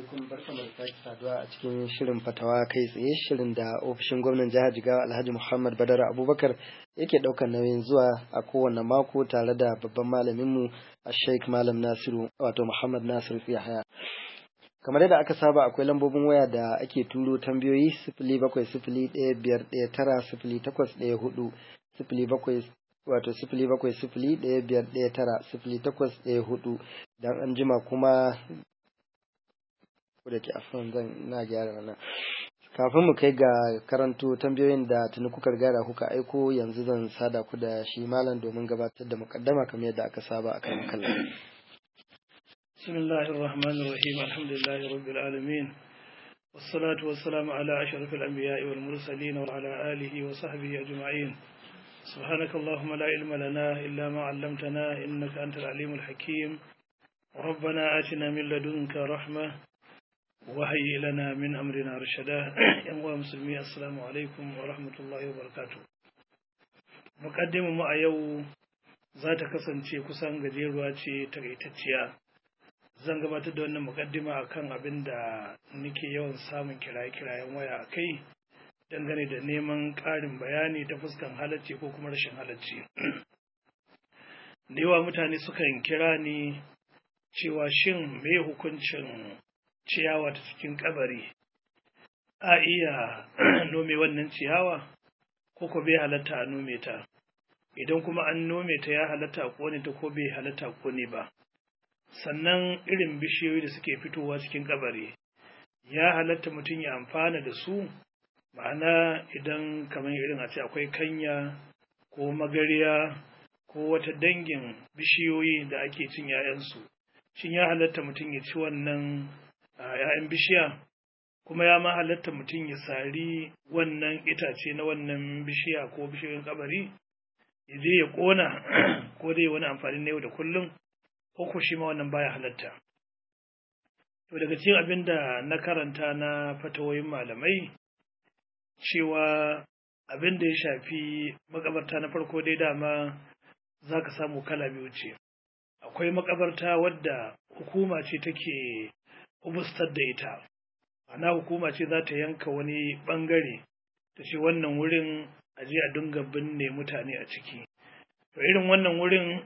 alaikum barkamu da sake saduwa a cikin shirin fatawa kai tsaye shirin da ofishin gwamnan jihar Jigawa Alhaji Muhammad Badara Abubakar yake ɗaukar nauyin zuwa a kowane mako tare da babban malaminmu a Sheikh Malam Nasiru wato Muhammad Nasiru Yahaya. Kamar yadda aka saba akwai lambobin waya da ake turo tambayoyi sifili bakwai sifili ɗaya biyar ɗaya tara sifili takwas ɗaya hudu sifili bakwai wato sifili bakwai sifili ɗaya biyar ɗaya tara sifili takwas ɗaya hudu dan an jima kuma da ke afon zan na gyara wannan kafin mu kai ga karanto tambayoyin da tuni kuka riga kuka aiko yanzu zan sada ku da shi malam domin gabatar da mukaddama kamar yadda aka saba a kan kallon بسم الله الرحمن الرحيم الحمد لله رب العالمين والصلاة والسلام على أشرف الأنبياء والمرسلين وعلى آله وصحبه أجمعين سبحانك اللهم لا علم لنا إلا ما علمتنا إنك أنت العليم الحكيم ربنا آتنا من لدنك رحمة وهيئ لنا من أمرنا رشدا يا مسلمي السلام عليكم ورحمة الله وبركاته مقدم ما يو ذات kasance kusan gajeruwa ce takaitacciya zan gabatar da wannan mukaddima akan abin da nake yawan samun kiraye-kirayen waya a kai dangane da neman ƙarin bayani ta fuskan halacci ko kuma rashin halacci da yawa mutane sukan kira ni cewa shin me hukuncin ciyawa ta cikin kabari a iya nome wannan ciyawa ko ko bai halatta a nome ta idan kuma an nome ta ya halatta a kone ta ko bai halatta a kone ba sannan irin bishiyoyi da suke fitowa cikin kabari ya halatta mutum ya amfana da su ma'ana idan kamar irin a ce akwai kanya ko magariya ko wata dangin bishiyoyi da ake cin 'ya'yansu shin ya halatta mutum ya ci wannan 'ya'yan bishiya kuma ya ma halatta mutum ya sari wannan itace na wannan bishiya ko bishiyoyin kabari ya je ya kona ko dai wani amfani na yau da kullum ko shi ma wannan baya halatta to daga cikin abin da na karanta na fatawoyin malamai cewa abin da ya shafi makabarta na farko dai dama za ka samu kala biyu ce akwai makabarta wadda hukuma ce take hubustar da ita ana hukuma ce za ta yanka wani bangare ta ce wannan wurin aje a dinga binne mutane a ciki to irin wannan wurin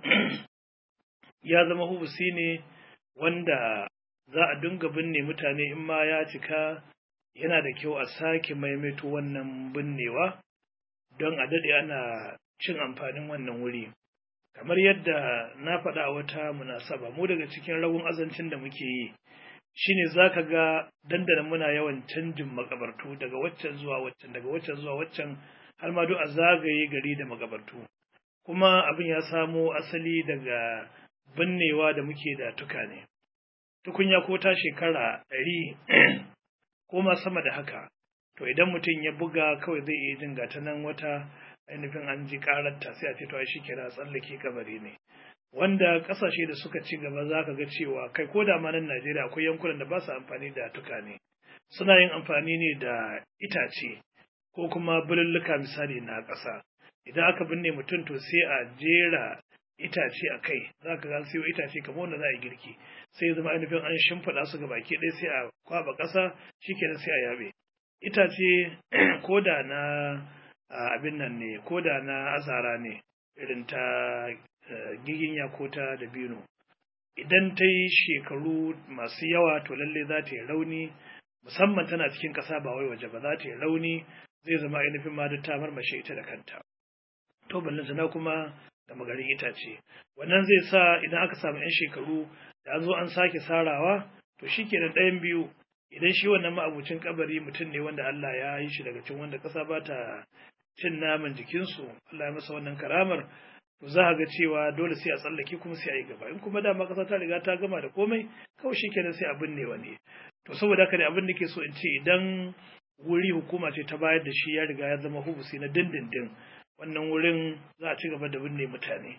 ya zama hubusi ne wanda za a dinga binne mutane in ma ya cika yana da kyau a sake maimaito wannan binnewa don a daɗe ana cin amfanin wannan wuri kamar yadda na faɗa a wata munasaba mu daga cikin ragun azancin da muke yi shine za ka ga dandana muna yawan canjin makabartu daga waccan zuwa waccan daga waccan zuwa waccan har ma duk a zagaye gari da makabartu kuma abin ya samo asali daga binnewa da muke da tuka ne tukunya ko ta shekara ɗari ko ma sama da haka to idan mutum ya buga kawai zai iya jin gata nan wata ainihin an ji karanta sai a ce to shi kira tsallake kabari ne wanda kasashe da suka ci gaba za ka ga cewa kai ko da ma nan Najeriya akwai yankunan da ba su amfani da tuka ne suna yin amfani ne da itace ko kuma bululluka misali na ƙasa idan aka binne mutum to sai a jera itace a kai za ka ga siyo itace kamar wanda za a yi girki sai ya zama ainihin an shimfiɗa su ga baki ɗaya sai a kwaba ƙasa shikenan sai a yabe itace ko da na abin nan ne ko da na azara ne irin ta giginya ko ta dabino idan ta yi shekaru masu yawa to lalle za ta yi rauni musamman tana cikin ƙasa ba wai waje ba za ta yi rauni zai zama ainihin ma ta marmashe ita da kanta to ballantana kuma da magarin itace wannan zai sa idan aka samu 'yan shekaru da an zo an sake sarawa to shi ke ɗayan biyu idan shi wannan ma'abucin kabari mutum ne wanda Allah ya yi shi daga cin wanda ƙasa ba ta cin naman jikinsu Allah ya masa wannan karamar to za a ga cewa dole sai a tsallake kuma sai a yi gaba in kuma dama ƙasa ta riga ta gama da komai kawai shi kenan sai a binne wani to saboda haka ne abin da ke so in ce idan wuri hukuma ce ta bayar da shi ya riga ya zama hubusi na dindindin wannan wurin za a ci gaba da binne mutane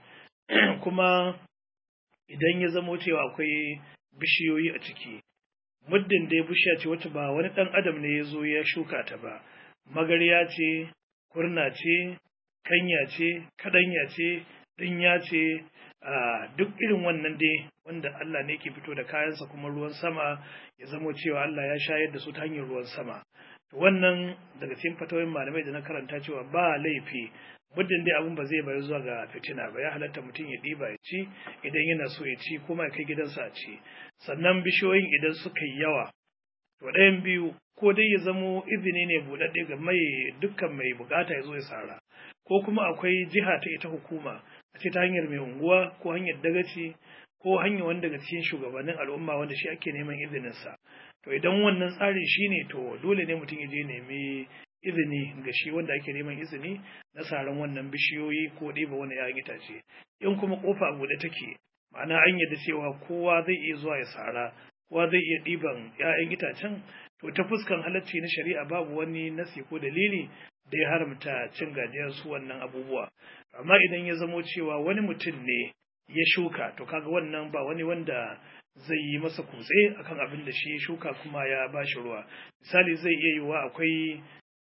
kuma idan ya zamo cewa akwai bishiyoyi a ciki muddin dai bishiya ce wata ba wani ɗan adam ne ya zo ya shuka ta ba magarya ce kurna ce kanya ce kadanya ce ɗinya ce duk irin wannan dai wanda Allah ne ke fito da kayansa kuma ruwan sama ya zamo cewa Allah ya shayar da su ta hanyar ruwan sama wannan daga cikin fatawoyin malamai da na karanta cewa ba laifi muddin dai abin ba zai bari zuwa ga fitina ba ya halatta mutum ya ɗiba ya ci idan yana so ya ci kuma ya kai gidansa a ci sannan bishiyoyin idan suka yi yawa to ɗayan biyu ko dai ya zamo izini ne buɗaɗɗe ga mai dukkan mai bukata ya zo ya sara ko kuma akwai jiha ta ita hukuma a ce ta hanyar mai unguwa ko hanyar dagaci ko hanyar wanda daga cikin shugabannin al'umma wanda shi ake neman izininsa to idan wannan tsarin shi ne to dole ne mutum ya je nemi izini ga shi wanda ake neman izini na saran wannan bishiyoyi ko ɗiba wani ‘ya'yan itace in kuma ƙofa a buɗe take ma'ana an yadda cewa kowa zai iya zuwa ya sara kowa zai iya ɗiban ‘ya'yan itacen to ta fuskan halacci na shari'a babu wani nasi ko dalili da ya haramta cin gajiyar su wannan abubuwa amma idan ya zamo cewa wani mutum ne ya shuka to kaga wannan ba wani wanda zai yi masa kutse akan abin da shi shuka kuma ya ba shi ruwa misali zai iya yiwa akwai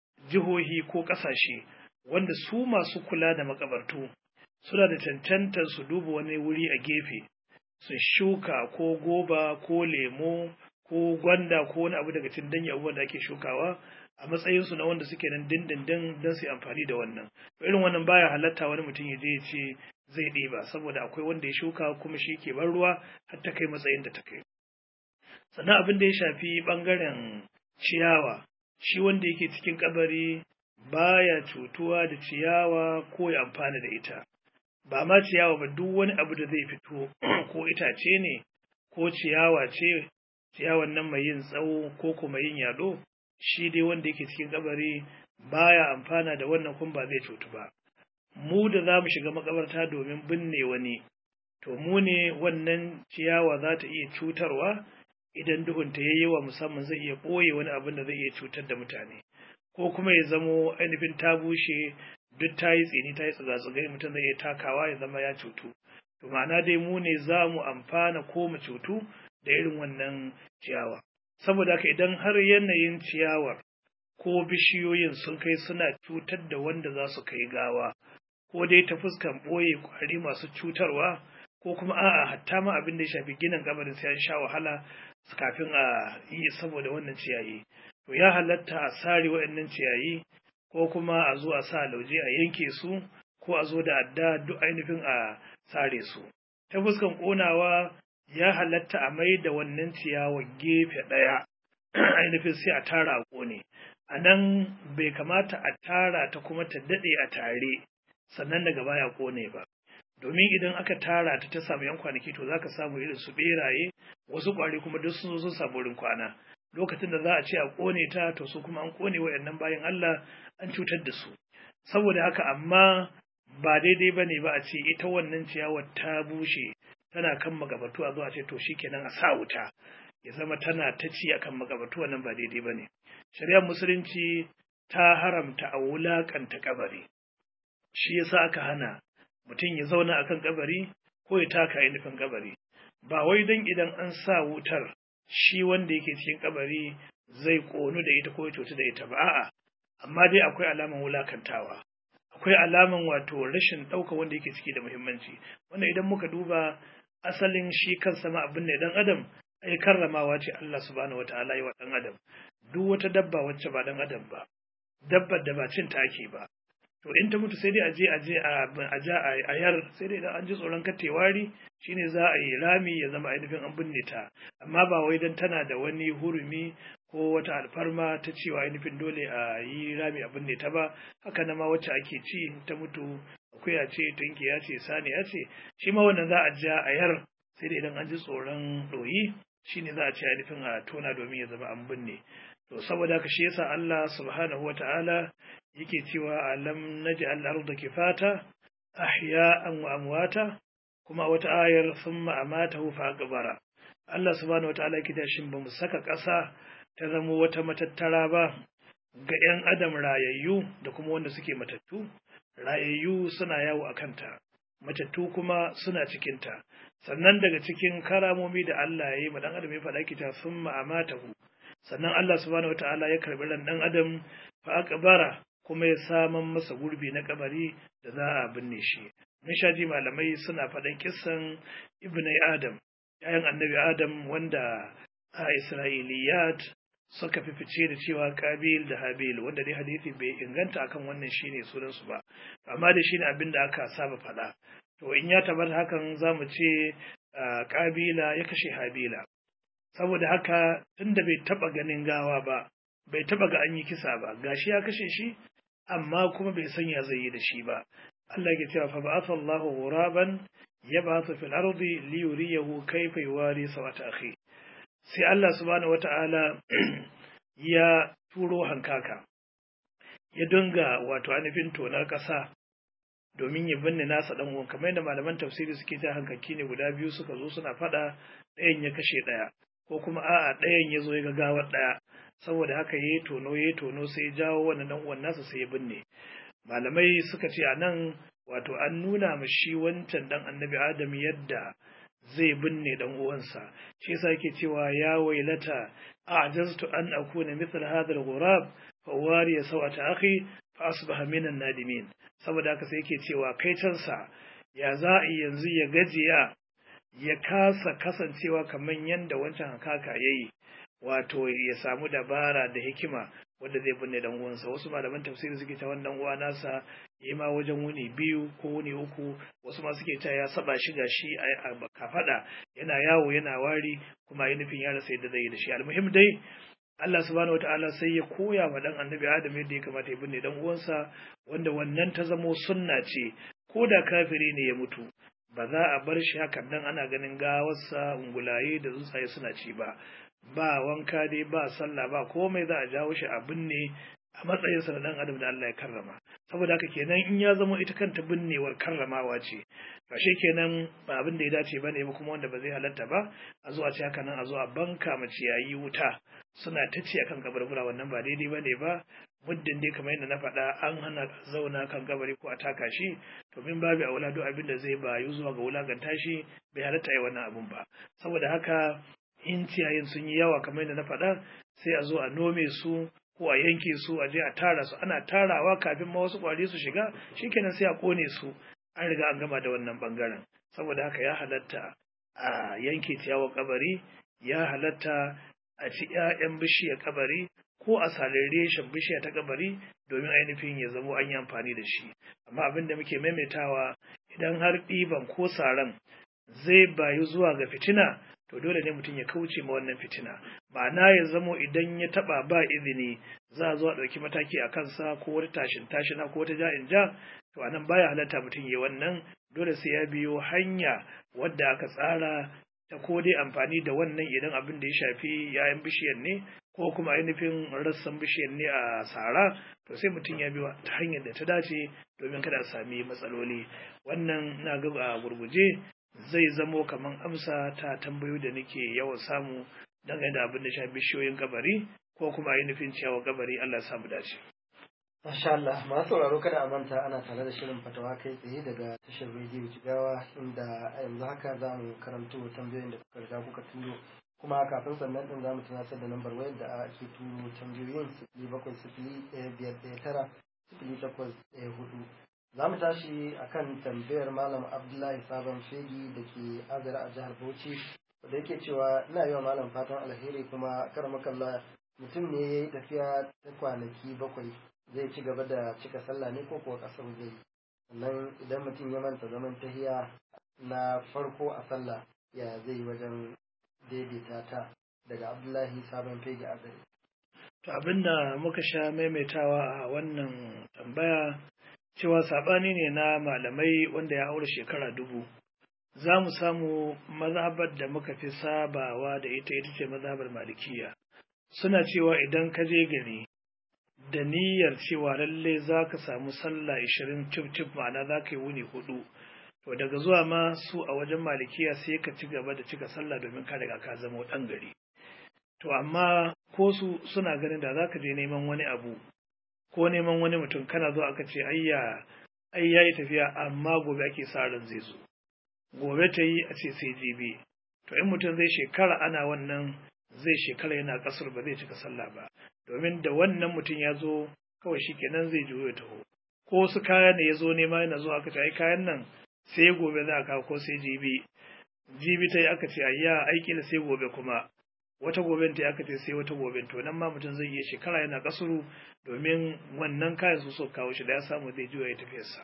jihohi ko ƙasashe wanda su masu kula da makabartu suna da cancantar su duba wani wuri a gefe su shuka ko goba ko lemo ko gwanda ko wani abu daga cikin danyen abubuwan da ake shukawa a matsayinsu na wanda suke nan dindindin don su amfani da wannan irin wannan baya halatta wani mutum ya je ya ce zai ɗiba saboda akwai wanda ya shuka kuma shi ke ban ruwa har ta kai matsayin da ta kai sannan abin da ya shafi ɓangaren ciyawa shi wanda yake cikin kabari baya cutuwa da ciyawa ko ya amfana da ita ba ma ciyawa ba duk wani abu da zai fito ko itace ne ko ciyawa ce ciyawan nan mai yin tsawo ko kuma yin yaɗo shi dai wanda yake cikin kabari baya amfana da wannan kuma ba zai cutu ba mu da za mu shiga makabarta domin binne wani to mu ne wannan ciyawa za ta iya cutarwa idan duhunta ya yi wa musamman zai iya ɓoye wani abin da zai iya cutar da mutane ko kuma ya zamo ainihin ta bushe duk ta yi tsini ta yi tsiga-tsigai mutum zai iya takawa ya zama ya cutu to ma'ana dai mu ne za mu amfana ko mu cutu da irin wannan ciyawa saboda haka idan har yanayin ciyawar ko bishiyoyin sun kai suna cutar da wanda za su kai gawa ko dai ta fuskan ɓoye ƙwari masu cutarwa ko kuma a'a hatta ma abin da ya shafi ginin kabarin sai an sha wahala kafin a yi saboda wannan ciyayi to ya halatta a sare waɗannan ciyayi ko kuma a zo a sa lauje a yanke su ko a zo da adda duk ainihin a sare su ta fuskan ƙonawa ya halatta a mai da wannan ciyawar gefe ɗaya ainihin sai a tara a ƙone a nan bai kamata a tara ta kuma ta daɗe a tare sannan daga baya ƙone ba domin idan aka tara ta ta samu yan kwanaki to zaka samu irin su beraye wasu kwari kuma duk sun zo sun samu wurin kwana lokacin da za a ce a kone ta to su kuma an kone wayannan bayan Allah an cutar da su saboda haka amma ba daidai bane ba a ce ita wannan ciyawar ta bushe tana kan magabatu a zo a ce to shikenan a sa wuta ya zama tana ta ci akan magabatu wannan ba daidai bane shari'ar musulunci ta haramta a wulakanta kabari shi yasa aka hana mutum ya zauna akan kabari ko ya taka ainihin kabari ba wai don idan an sa wutar shi wanda yake cikin kabari zai ƙonu da ita ko ya cutu da ita ba a'a amma dai akwai alaman wulakantawa akwai alaman wato rashin ɗauka wanda yake ciki da muhimmanci wanda idan muka duba asalin shi kansa ma abin da dan adam ai karramawa ce Allah subhanahu wataala yi wa dan adam duk wata dabba wacce ba dan adam ba dabbar da ba cin ta ake ba to in ta mutu sai dai a je a je a ja a yar sai dai idan an ji tsoron katewari shine za a yi rami ya zama ainihin an binne ta amma ba wai dan tana da wani hurumi ko wata alfarma ta cewa ainihin dole a yi rami a binne ta ba haka na ma wacce ake ci ta mutu akuya ce tunki ya ce sani ya ce shi ma wannan za a ja a yar sai dai idan an ji tsoron ɗoyi shine za a ce ainihin a tona domin ya zama an binne to saboda haka shi yasa Allah subhanahu wata'ala yake cewa alam naj'al arda kifata ahya'an wa amwata kuma wata ayar thumma amatahu fa aqbara Allah subhanahu wata'ala yake da shin bamu saka ƙasa ta zama wata matattara ba ga 'yan adam rayayyu da kuma wanda suke matattu rayayyu suna yawo a kanta matattu kuma suna cikinta sannan daga cikin karamomi da Allah ya yi ma dan adam ya faɗa kita thumma amatahu sannan Allah subhanahu wata'ala ya karbi ran dan adam fa aqbara kuma ya saman masa gurbi na kabari da za a binne shi mun sha ji malamai suna faɗan kissan ibn adam yayan annabi adam wanda a isra'iliyat suka fi fice da cewa kabil da habil wanda dai hadisi bai inganta akan wannan shine sunan su ba amma da shine abin da aka saba faɗa to in ya tabbata hakan zamu ce kabila ya kashe habila saboda haka tunda bai taba ganin gawa ba bai taba ga an yi kisa ba gashi ya kashe shi amma kuma bai sanya zai yi da shi ba Allah ke cewa fa ba'atha Allahu ghuraban yab'athu fil ardi li yuriyahu kayfa yuwari sawata akhi sai Allah subhanahu wata'ala ya turo hankaka ya dinga wato anifin tonar ƙasa domin ya binne nasa dan uwan kamar yadda malaman tafsiri suke ta hankaki ne guda biyu suka zo suna faɗa ɗayan ya kashe ɗaya ko kuma a'a ɗayan ya zo ya ga gawar ɗaya saboda haka ya yi tono ya yi tono sai ya jawo wannan dan uwan nasa sai ya binne malamai suka ce a nan wato an nuna ma shi wancan dan annabi adam yadda zai binne dan uwansa shi yasa yake cewa ya wailata a'jaztu an akuna mithla hadha al-ghurab fa wari sawata akhi fa asbaha minan nadimin saboda haka sai yake cewa kai cansa ya za a yanzu ya gajiya ya kasa kasancewa kamar yadda wancan hakaka yayi wato ya samu dabara da hikima wanda zai binne dan uwansa wasu malaman tafsiri suke ta wannan uwa nasa yi ma wajen wuni biyu ko wuni uku wasu ma suke ta ya saba shi ga shi a kafada yana yawo yana wari kuma yi nufin ya rasa yadda zai yi da shi almuhim dai Allah subhanahu wataala sai ya koya wa dan annabi Adam yadda ya kamata ya binne dan uwansa wanda wannan ta zamo sunna ce ko da kafiri ne ya mutu ba za a bar shi hakan nan ana ganin gawarsa ungulaye da tsuntsaye suna ci ba ba wanka dai ba sallah ba komai za a jawo shi a binne a matsayinsa na dan adam da Allah ya karrama saboda haka kenan in ya zama ita kanta binnewar karramawa ce ba shi kenan ba abin da ya dace ba ne kuma wanda ba zai halatta ba a zo a ce haka nan a zo a banka ma ciyayi wuta suna ta ci akan kabarbura wannan ba daidai ba ne ba muddin dai kamar yadda na faɗa an hana zauna kan kabari ko a taka shi to min babu aula duk abin da zai bayu zuwa ga wulaganta shi bai halatta yi wannan abun ba saboda haka in ciyayin sun yi yawa kamar yadda na faɗa sai a zo a nome su ko a yanke su a je a tara su ana tarawa kafin ma wasu ƙwari su shiga shikenan sai a kone su an riga an gama da wannan bangaren saboda haka ya halatta a yanke ciyawar kabari ya halatta a ci 'ya'yan bishiyar kabari ko a salin reshen bishiya ta kabari domin ainihin ya zamo an yi amfani da shi amma abin da muke maimaitawa idan har ɗiban ko saran zai bayu zuwa ga fitina to dole ne mutum ya kauce ma wannan fitina ma'ana ya zamo idan ya taba ba izini za a zo a ɗauki mataki a kansa ko wata tashin tashina ko wata ja'in ja to anan baya halatta mutum ya wannan dole sai ya biyo hanya wadda aka tsara ta ko dai amfani da wannan idan abin da ya shafi yayan bishiyar ne ko kuma ainihin rassan bishiyar ne a sara to sai mutum ya biyo ta hanyar da ta dace domin kada a sami matsaloli wannan na ga a gurguje zai zamo kamar amsa ta tambayo da nake yawan samu dangane da abin da shafi bishiyoyin kabari ko kuma ainihin ciyawa kabari Allah ya samu dace. Masha Allah, masu sauraro kada a manta ana tare da shirin fatawa kai tsaye daga tashar rediyo Jigawa inda a yanzu haka za mu karanto tambayoyin da kuka riga kuka turo kuma kafin sannan din za mu tunatar da lambar wayar da ake turo tambayoyin sifili bakwai sifili ɗaya biyar ɗaya tara sifili takwas ɗaya hudu. Za mu tashi akan tambayar Malam Abdullahi Sabon Fegi da ke Azara a jihar Bauchi da yake cewa ina yi wa Malam fatan alheri kuma karamakalla mutum ne ya yi tafiya ta kwanaki bakwai zai ci gaba da cika sallah ne ko kuwa kasar zai sannan idan mutum ya manta zaman tahiya na farko a sallah ya zai wajen daidaita ta daga abdullahi sabon fege a gari to abinda muka sha maimaitawa a wannan tambaya cewa sabani ne na malamai wanda ya aure shekara dubu za mu samu mazhabar da muka fi sabawa da ita ita ce mazhabar malikiya suna cewa idan ka je gari da niyyar cewa lalle za ka samu sallah ishirin cif ma'ana za ka yi wuni hudu to daga zuwa ma su a wajen malikiya sai ka ci gaba da cika sallah domin ka riga ka zama ɗan gari to amma ko su suna ganin da za ka je neman wani abu ko neman wani mutum kana zo aka ce ayya ai ya yi tafiya amma gobe ake sa ran zai zo gobe ta yi a ce sai jibi to in mutum zai shekara ana wannan zai shekara yana kasar ba zai cika sallah ba domin da wannan mutum ya zo kawai shi kenan zai juyo ya taho ko wasu kaya ne ya zo nema yana zuwa aka ce ai kayan nan sai gobe za a kawo ko sai jibi jibi ta yi aka ce ayya aiki da sai gobe kuma wata goben ta aka ce sai wata goben to nan ma mutum zai iya shekara yana kasuru domin wannan kayan su so kawo shi da ya samu zai juya ya tafiyarsa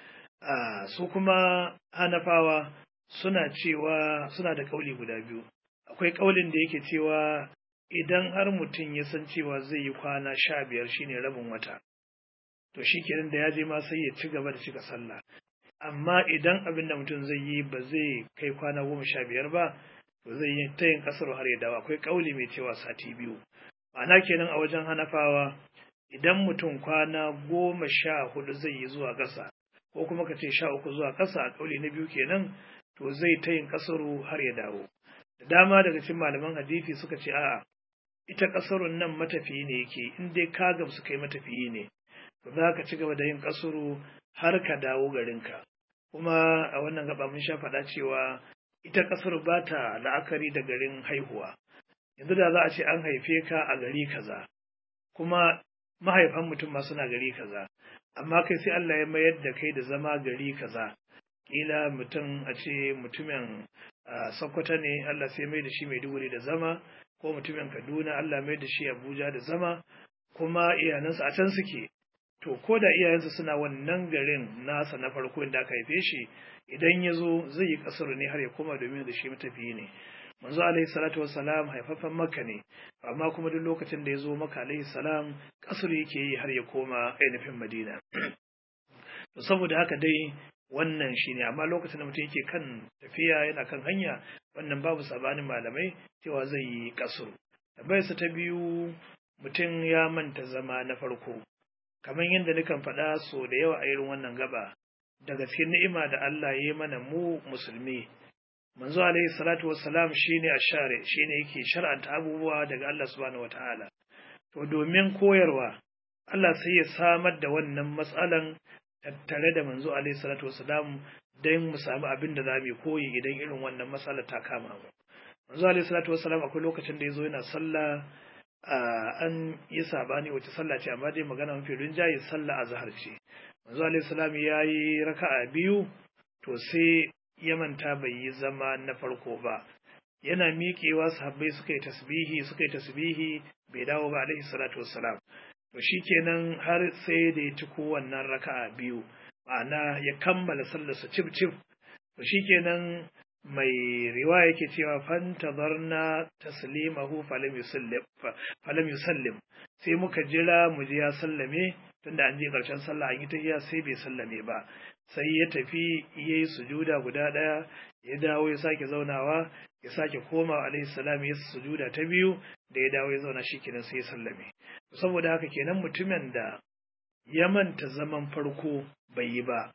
su kuma hanafawa suna cewa suna da kauli guda biyu akwai kaulin da yake cewa idan har mutum ya san cewa zai yi kwana sha biyar shine rabin wata to shi kenan da ya je ma sai ya ci gaba da cika sallah amma idan abin da mutum zai yi ba zai kai kwana goma sha biyar ba to zai yi ta yin kasar har ya dawo akwai kauli mai cewa sati biyu ma'ana kenan a wajen hanafawa idan mutum kwana goma sha hudu zai yi zuwa ƙasa ko kuma ka ce sha uku zuwa ƙasa a kauli na biyu kenan to zai ta yin kasaru har ya dawo da dama daga cikin malaman hadisi suka ce a'a ita kasarun nan matafiyi ne yake in dai ka gamsu kai matafiyi ne to za ka ci gaba da yin kasuru har ka dawo garinka kuma a wannan gaba mun sha faɗa cewa ita kasar ba ta la'akari da garin haihuwa yanzu da za a ce an haife ka a gari kaza kuma mahaifan mutum ma suna gari kaza amma kai sai Allah ya mayar da kai da zama gari kaza kila mutum a ce mutumin Sokoto ne Allah sai mai da shi Maiduguri da zama ko mutumin Kaduna Allah mai da shi Abuja da zama kuma iyalansa a can suke to ko da iyayensa suna wannan garin nasa na farko inda aka haife shi idan ya zo zai yi kasar ne har ya koma domin da shi matafiyi ne manzo alaihi salatu wassalam haifaffen makka ne amma kuma duk lokacin da ya zo maka alaihi salam kasar yake yi har ya koma ainihin madina to saboda haka dai wannan shi ne amma lokacin da mutum yake kan tafiya yana kan hanya wannan babu sabanin malamai cewa zai yi kasur tambayarsa ta biyu mutum ya manta zama na farko kamar yadda nukan faɗa so da yawa a irin wannan gaba daga cikin ni'ima da Allah ya yi mana mu musulmi manzo alaihi salatu wassalam shine ashare shine yake shar'anta abubuwa daga Allah subhanahu wataala to domin koyarwa Allah sai ya samar da wannan matsalan tattare da manzo alaihi salatu wassalam don mu samu abin da za mu koyi idan irin wannan matsala ta kama mu manzo alaihi salatu wassalam akwai lokacin da ya zo yana sallah an yi sabani wace sallah ce amma dai magana mafi rinjaye sallah azhar ce manzo alaihi salam ya yi raka'a biyu to sai ya manta bai yi zama na farko ba yana miƙewa sahabbai suka yi tasbihi suka yi tasbihi bai dawo ba alaihi salatu wassalam to shikenan har sai da ya ci wannan raka'a biyu ma'ana ya kammala sallarsa cif cif to shikenan mai riwaya yake cewa fantazarna taslimahu falam yusallim falam yusallim sai muka jira mu ji ya sallame tunda an je karshen sallah an yi tahiyya sai bai sallame ba sai ya tafi yayi sujuda guda daya ya dawo ya sake zaunawa ya sake komawa alaihi salam ya sujuda ta biyu da ya dawo ya zauna shikenan sai ya sallame saboda haka kenan mutumin da ya manta zaman farko bai yi ba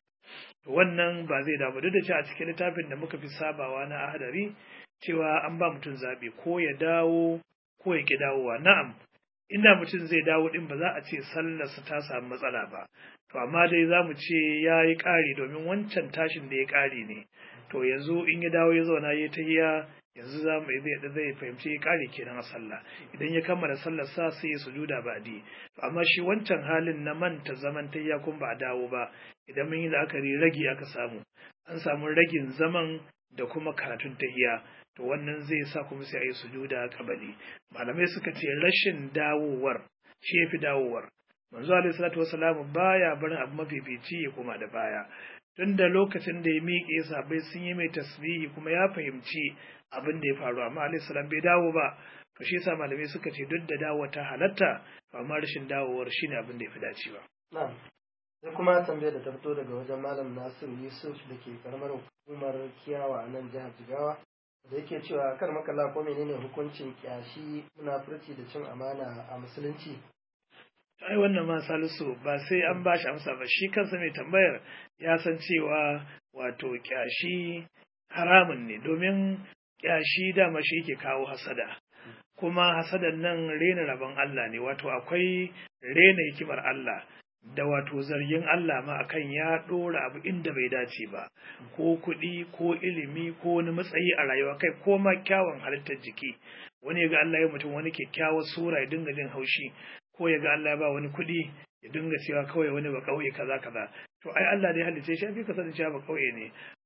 wannan ba zai damu duk da cewa a cikin littafin da muka fi sabawa na ahadari cewa an ba mutum zaɓe ko ya dawo ko ya ki dawowa na'am inda mutum zai dawo din ba za a ce sallarsa ta samu matsala ba to amma dai za mu ce ya yi ƙari domin wancan tashin da ya ƙari ne to yanzu in ya dawo ya zauna ya ta hiya yanzu za mu zai zai fahimci ya ƙari kenan a sallah idan ya kammala sallar sa sai ya sujuda ba di to amma shi wancan halin na manta zaman tayya kun ba a dawo ba idan mun yi la'akari ragi aka samu an samu ragin zaman da kuma karatun tahiya to wannan zai sa kuma sai a yi sujuda kabali malamai suka ce rashin dawowar shi ya fi dawowar manzo alaihi salatu wasalam baya barin abu mafifici ya koma da baya tun da lokacin da ya miƙe sabai sun yi mai tasbihi kuma ya fahimci abin da ya faru amma alaihi salam bai dawo ba to shi yasa malamai suka ce duk da dawo ta halatta amma rashin dawowar shine abin da ya fi dacewa na'am sai kuma tambayar da ta fito daga wajen malam Nasiru Yusuf da ke karamar hukumar Kiyawa a nan jihar Jigawa da yake cewa kar makalla ko menene hukuncin kyashi munafurci da cin amana a musulunci ai wannan ma salisu ba sai an bashi amsa ba shi kansa mai tambayar ya san cewa wato kyashi haramun ne domin kyashi dama shi yake kawo hasada kuma hasadan nan rena rabon Allah ne wato akwai rena hikimar Allah da wato zargin Allah ma akan ya ɗora abu inda bai dace ba ko kuɗi ko ilimi ko wani matsayi a rayuwa kai ko ma kyawun halittar jiki wani ga Allah ya mutum wani kyakkyawar sura ya dinga jin haushi ko ya ga Allah ya ba wani kuɗi ya dinga cewa kawai wani ba kauye kaza kaza to ai Allah dai halice shi fi kasance cewa ba kauye ne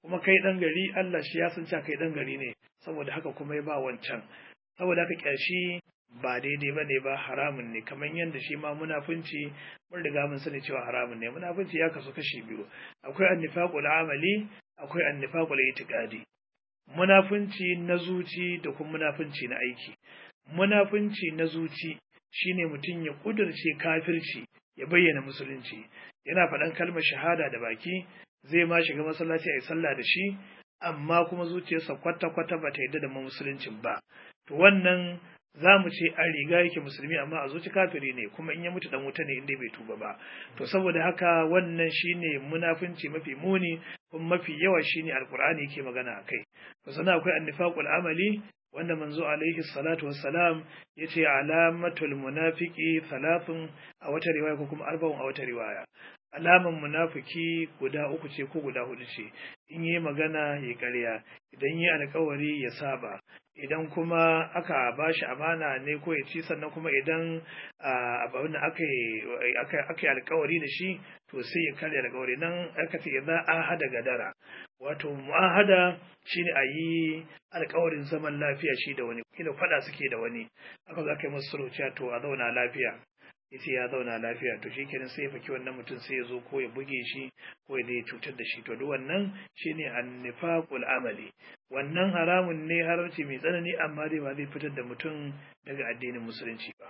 kuma kai ɗan gari Allah shi ya san cewa kai ɗan gari ne saboda haka kuma ya ba wancan saboda haka ƙyashi ba daidai ba ne ba haramun ne kamar yadda shi ma munafunci mun riga mun sani cewa haramun ne munafunci ya kasu kashi biyu akwai annifaqul amali akwai annifaqul itiqadi munafunci na zuci da kuma munafunci na aiki munafunci na zuci shine mutum ya kudurce kafirci ya bayyana musulunci yana faɗan kalmar shahada da baki zai ma shiga masallaci a yi sallah da shi amma kuma zuciyarsa kwata-kwata ba ta yarda da musuluncin ba to wannan za mu ce an riga yake musulmi amma a zuci kafiri ne kuma in ya mutu dan wuta ne inda bai tuba ba to saboda haka wannan shine munafunci mafi muni kuma mafi yawa shine alqur'ani yake magana akai to sannan akwai annifaqul amali wanda manzo alaihi salatu wassalam yace alamatul munafiqi thalathun a wata riwaya ko kuma arba'un a wata riwaya alaman munafiki guda uku ce ko guda hudu ce in yi magana ya karya idan yi alkawari ya saba idan kuma aka ba shi amana ne ko ya ci sannan kuma idan abin da aka yi alkawari da shi to sai ya karya alkawari nan aka ce idan an hada gadara wato mu'ahada shine a yi alkawarin zaman lafiya shi da wani kila faɗa suke da wani aka za ka yi masu sarauciya to a zauna lafiya yace ya zauna lafiya to shikenan sai ya faki wannan mutum sai ya zo ko ya buge shi ko ya dai cutar da shi to duk wannan shine annifaqul amali wannan haramun ne haramci mai tsanani amma dai ba zai fitar da mutum daga addinin musulunci ba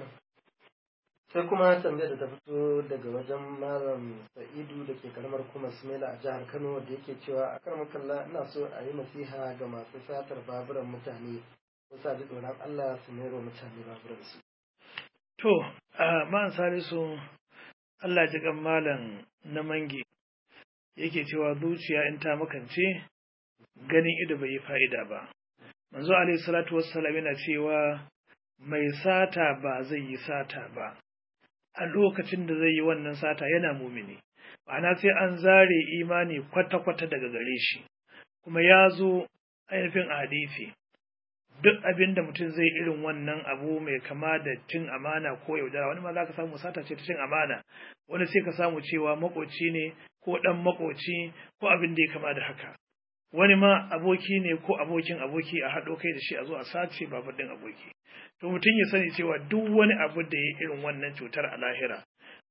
sai kuma tambayar da ta fito daga wajen malam sa'idu da ke karamar kuma sumela a jihar kano da yake cewa a karamar kalla ina so a yi nasiha ga masu satar baburan mutane wasu ji tsoron allah su mero mutane baburansu To, a man salisu Allah ji kan malam na mangi yake cewa zuciya in ta makance ganin ido bai yi fa'ida ba. Manzo alaihi salatu wassalam yana cewa mai sata ba zai yi sata ba, a lokacin da zai yi wannan sata yana mumini, ma'ana sai an zare imani kwata-kwata daga gare shi, kuma ya zo ainihin hadisi. duk abin da mutum zai irin wannan abu mai kama da cin amana ko yaudara wani ma za ka samu sata ce ta cin amana wani sai ka samu cewa makoci ne ko dan makoci ko abin da ya kama da haka wani ma aboki ne ko abokin aboki a haɗo kai da shi a zo a sace babur ɗin aboki to mutum ya sani cewa duk wani abu da ya irin wannan cutar a lahira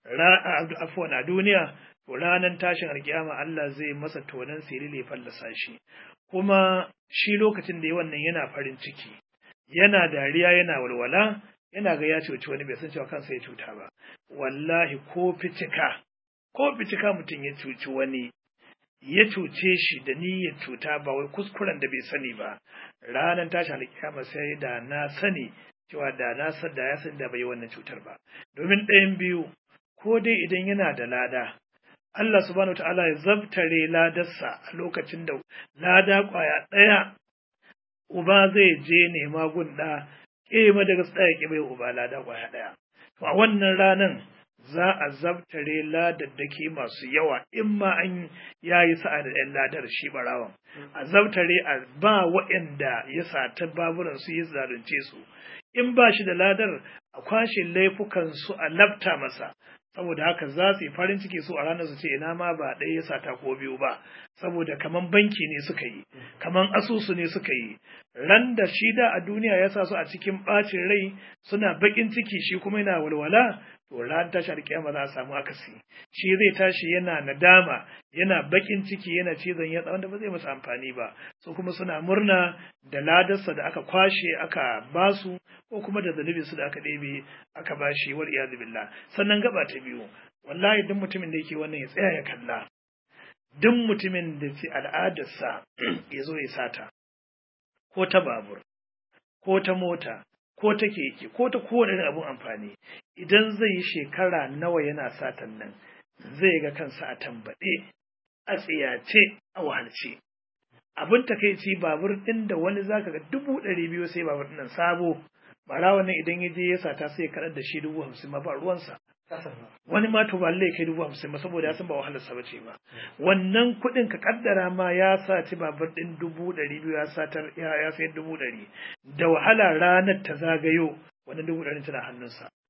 afuwan a duniya to ranar tashin alkiyama Allah zai masa tonan sirri ya fallasa shi kuma shi lokacin da ya wannan yana farin ciki yana dariya yana walwala yana ga ya cuci wani bai san cewa kansa ya cuta ba wallahi ko fitika ko fitika mutum ya cuci wani ya cuce shi da niyyar cuta ba wai kuskuren da bai sani ba ranar tashi alkiyama sai da na sani cewa da na san da ya san da bai wannan cutar ba domin ɗayan biyu ko dai idan yana da lada Allah subhanahu ta'ala ya zabtare ladarsa a lokacin da lada kwaya ɗaya uba zai je nema gunda ƙema daga tsaya ƙi bai uba lada kwaya ɗaya. To a wannan ranan za a zabtare ladaddaki masu yawa in ma an ya yi sa'a da ɗan ladar shi barawan. A zabtare a ba waɗanda ya sata baburan su yi zalunce su. In ba shi da ladar a kwashe laifukan su a labta masa. saboda haka za su yi farin ciki su a ranar su ce ina ma ba ɗaya ya sata ko biyu ba saboda kaman banki ne suka yi kaman asusu ne suka yi ran da shi da a duniya ya sa su a cikin ɓacin rai suna baƙin ciki shi kuma yana walwala to ran tashi alƙiyama za a samu akasi shi zai tashi yana nadama yana baƙin ciki yana cizon yatsa wanda ba zai masa amfani ba su kuma suna murna da ladarsa da aka kwashe aka basu ko kuma da zunubin su da aka ɗebe aka bashi wal iyadu billah sannan gaba ta biyu wallahi duk mutumin da yake wannan ya tsaya ya kalla duk mutumin da ce al'adarsa ya zo ya sata ko ta babur ko ta mota ko ta keke ko ta kowane irin abun amfani idan zai yi shekara nawa yana satan nan zai ga kansa a tambaɗe a tsiyace a wahalce abin takaici babur ɗin da wani zaka ga dubu ɗari biyu sai babur ɗin sabo bara wannan idan ya je ya sata sai ya kaɗar da shi dubu hamsin ma ba ruwansa wani ma to ba lallai kai dubu hamsin ba saboda ya san ba wahalar sa bace ba wannan kuɗin ka kaddara ma ya saci babur ɗin dubu ɗari biyu ya satar ya sayar dubu ɗari da wahala ranar ta zagayo wannan dubu ɗari tana hannunsa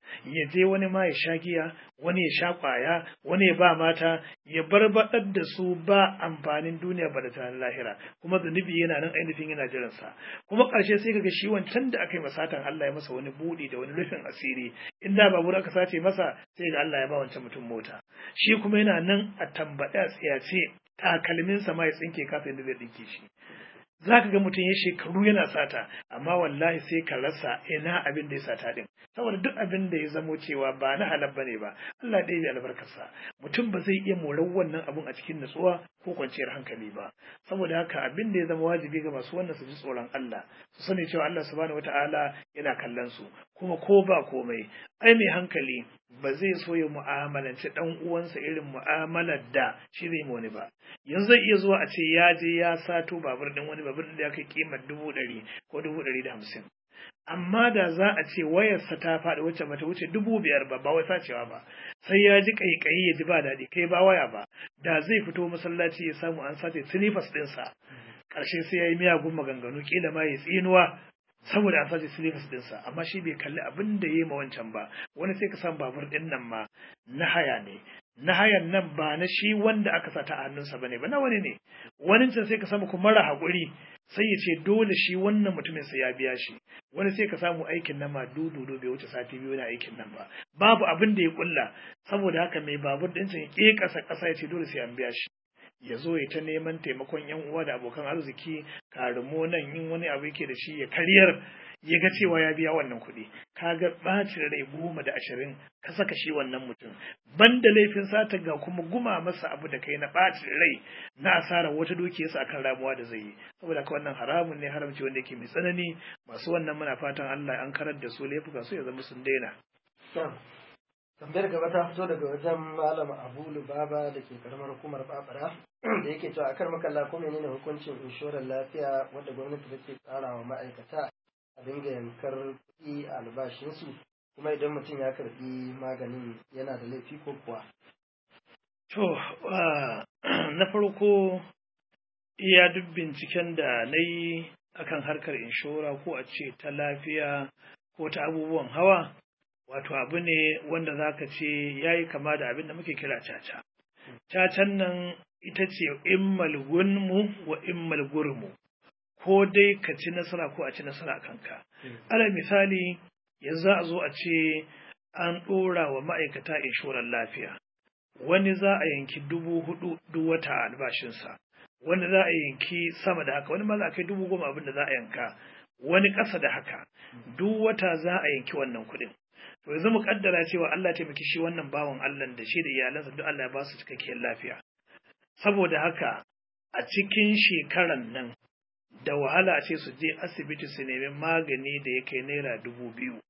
ya je wani ma ya sha giya wani ya sha kwaya wani ya ba mata ya barbaɗar da su ba amfanin duniya ba da tunanin lahira kuma zunubi yana nan ainihin yana jiransa kuma ƙarshe sai kaga shi wancan da aka yi masatan Allah ya masa wani buɗi da wani rufin asiri in da babur aka sace masa sai ga Allah ya ba wancan mutum mota shi kuma yana nan a tambaɗe a tsiyace takalminsa ma ya tsinke kasa yadda zai ɗinke shi za ka ga mutum ya shekaru yana sata amma wallahi sai ka rasa ina abin da ya sata din saboda duk abin da ya zamo cewa ba na halal bane ba Allah ɗaya ya albarkarsa mutum ba zai iya morar wannan abun a cikin natsuwa ko kwanciyar hankali ba saboda haka abin da ya zama wajibi ga masu wannan su ji tsoron Allah su sani cewa Allah subhanahu wataala yana kallon su kuma ko ba komai ai mai hankali ba zai so ya mu'amalanci dan uwansa irin mu'amalar da shi zai wani ba yanzu zai iya zuwa a ce ya je ya sato babur din wani babur da ya kai kimar dubu ɗari ko dubu ɗari da hamsin amma da za a ce wayarsa ta faɗi wacce bata wuce dubu biyar ba ba wai sacewa ba sai ya ji kaikayi ya ji ba daɗi kai ba waya ba da zai fito masallaci ya samu an sace silifas ɗinsa ƙarshe sai ya yi miyagun maganganu kila ma ya tsinuwa saboda an sace silifas ɗinsa amma shi bai kalli abin da ya yi ma wancan ba wani sai ka san babur ɗin nan ma na haya ne na hayan nan ba na shi wanda aka sata a hannunsa bane ba na wani ne wani can sai ka samu kuma mara haƙuri sai ya ce dole shi wannan mutumin sai ya biya shi wani sai ka samu aikin nan ma dudu bai wuce sati biyu na aikin nan ba babu abin da ya kulla saboda haka mai babur ɗin can ya ƙe ƙasa ƙasa ya ce dole sai an biya shi ya zo ya ta neman taimakon yan uwa da abokan arziki karimo nan yin wani abu yake da shi ya karyar ya ga cewa ya biya wannan kuɗi ka ga ɓacin rai goma da ashirin ka saka shi wannan mutum banda laifin sata ga kuma guma masa abu da kai na ɓacin rai na asarar wata dukiyarsa akan ramuwa da zai yi saboda ka wannan haramun ne haramci wanda yake mai tsanani masu wannan muna fatan Allah an karar da su laifuka su ya zama sun daina. tambayar gaba ta fito daga wajen malam abu lubaba da ke karamar hukumar babara da yake cewa akar makalla ko menene hukuncin inshorar lafiya wadda gwamnati take tsara wa ma'aikata a dinga yankar kuɗi a albashinsu kuma idan mutum ya karɓi maganin yana da laifi ko kuwa to na farko iya duk binciken da na yi akan harkar inshora ko a ce ta lafiya ko ta abubuwan hawa wato abu ne wanda za ka ce ya yi kama da abin da muke kira caca. Cacan nan ita ce immal gunmu wa immal gurmu, ko dai ka ci nasara ko a ci nasara kanka. Ala misali, yanzu a zo a ce an ɗora wa ma'aikata inshorar lafiya. Wani za a yanki dubu hudu duk wata a albashinsa, wani za a yanki sama da haka, wani ma za a kai dubu goma abin da za a yanka, wani ƙasa da haka, duk wata za a yanki wannan kuɗin. to yanzu mu kaddara cewa Allah taimaki shi wannan bawan Allah da shi da iyalansa duk Allah ya ba su cikakkiyar lafiya saboda haka a cikin shekaran nan da wahala a ce su je asibiti su nemi magani da ya kai naira dubu biyu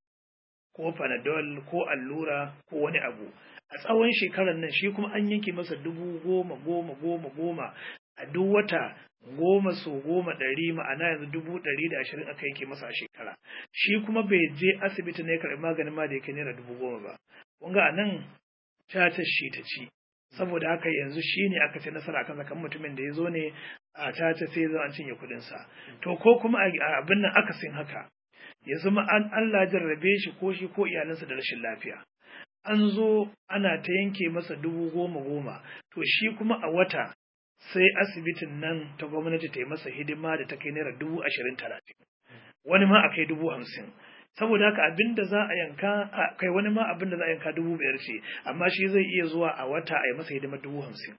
ko panadol ko allura ko wani abu a tsawon shekaran nan shi kuma an yanke masa dubu goma goma goma goma a duk wata goma so goma ɗari ma'ana yanzu dubu ɗari da ashirin aka yanke masa a shekara shi kuma bai je asibiti ne karɓi maganin ma da yake naira dubu goma ba kun ga a nan cacar shi ta ci saboda haka yanzu shi ne aka ce nasara kan kan mutumin da ya zo ne a caca sai zo an cinye kuɗinsa to ko kuma a abin nan akasin haka ya zama an Allah jarrabe shi ko shi ko iyalansa da rashin lafiya an zo ana ta yanke masa dubu goma goma to shi kuma a wata sai asibitin nan ta gwamnati ta yi masa hidima da ta kai naira dubu ashirin talatin wani ma a kai dubu hamsin saboda haka abin da za a yanka kai wani ma abin da za a yanka dubu biyar ce amma shi zai iya zuwa a wata a yi masa hidimar dubu hamsin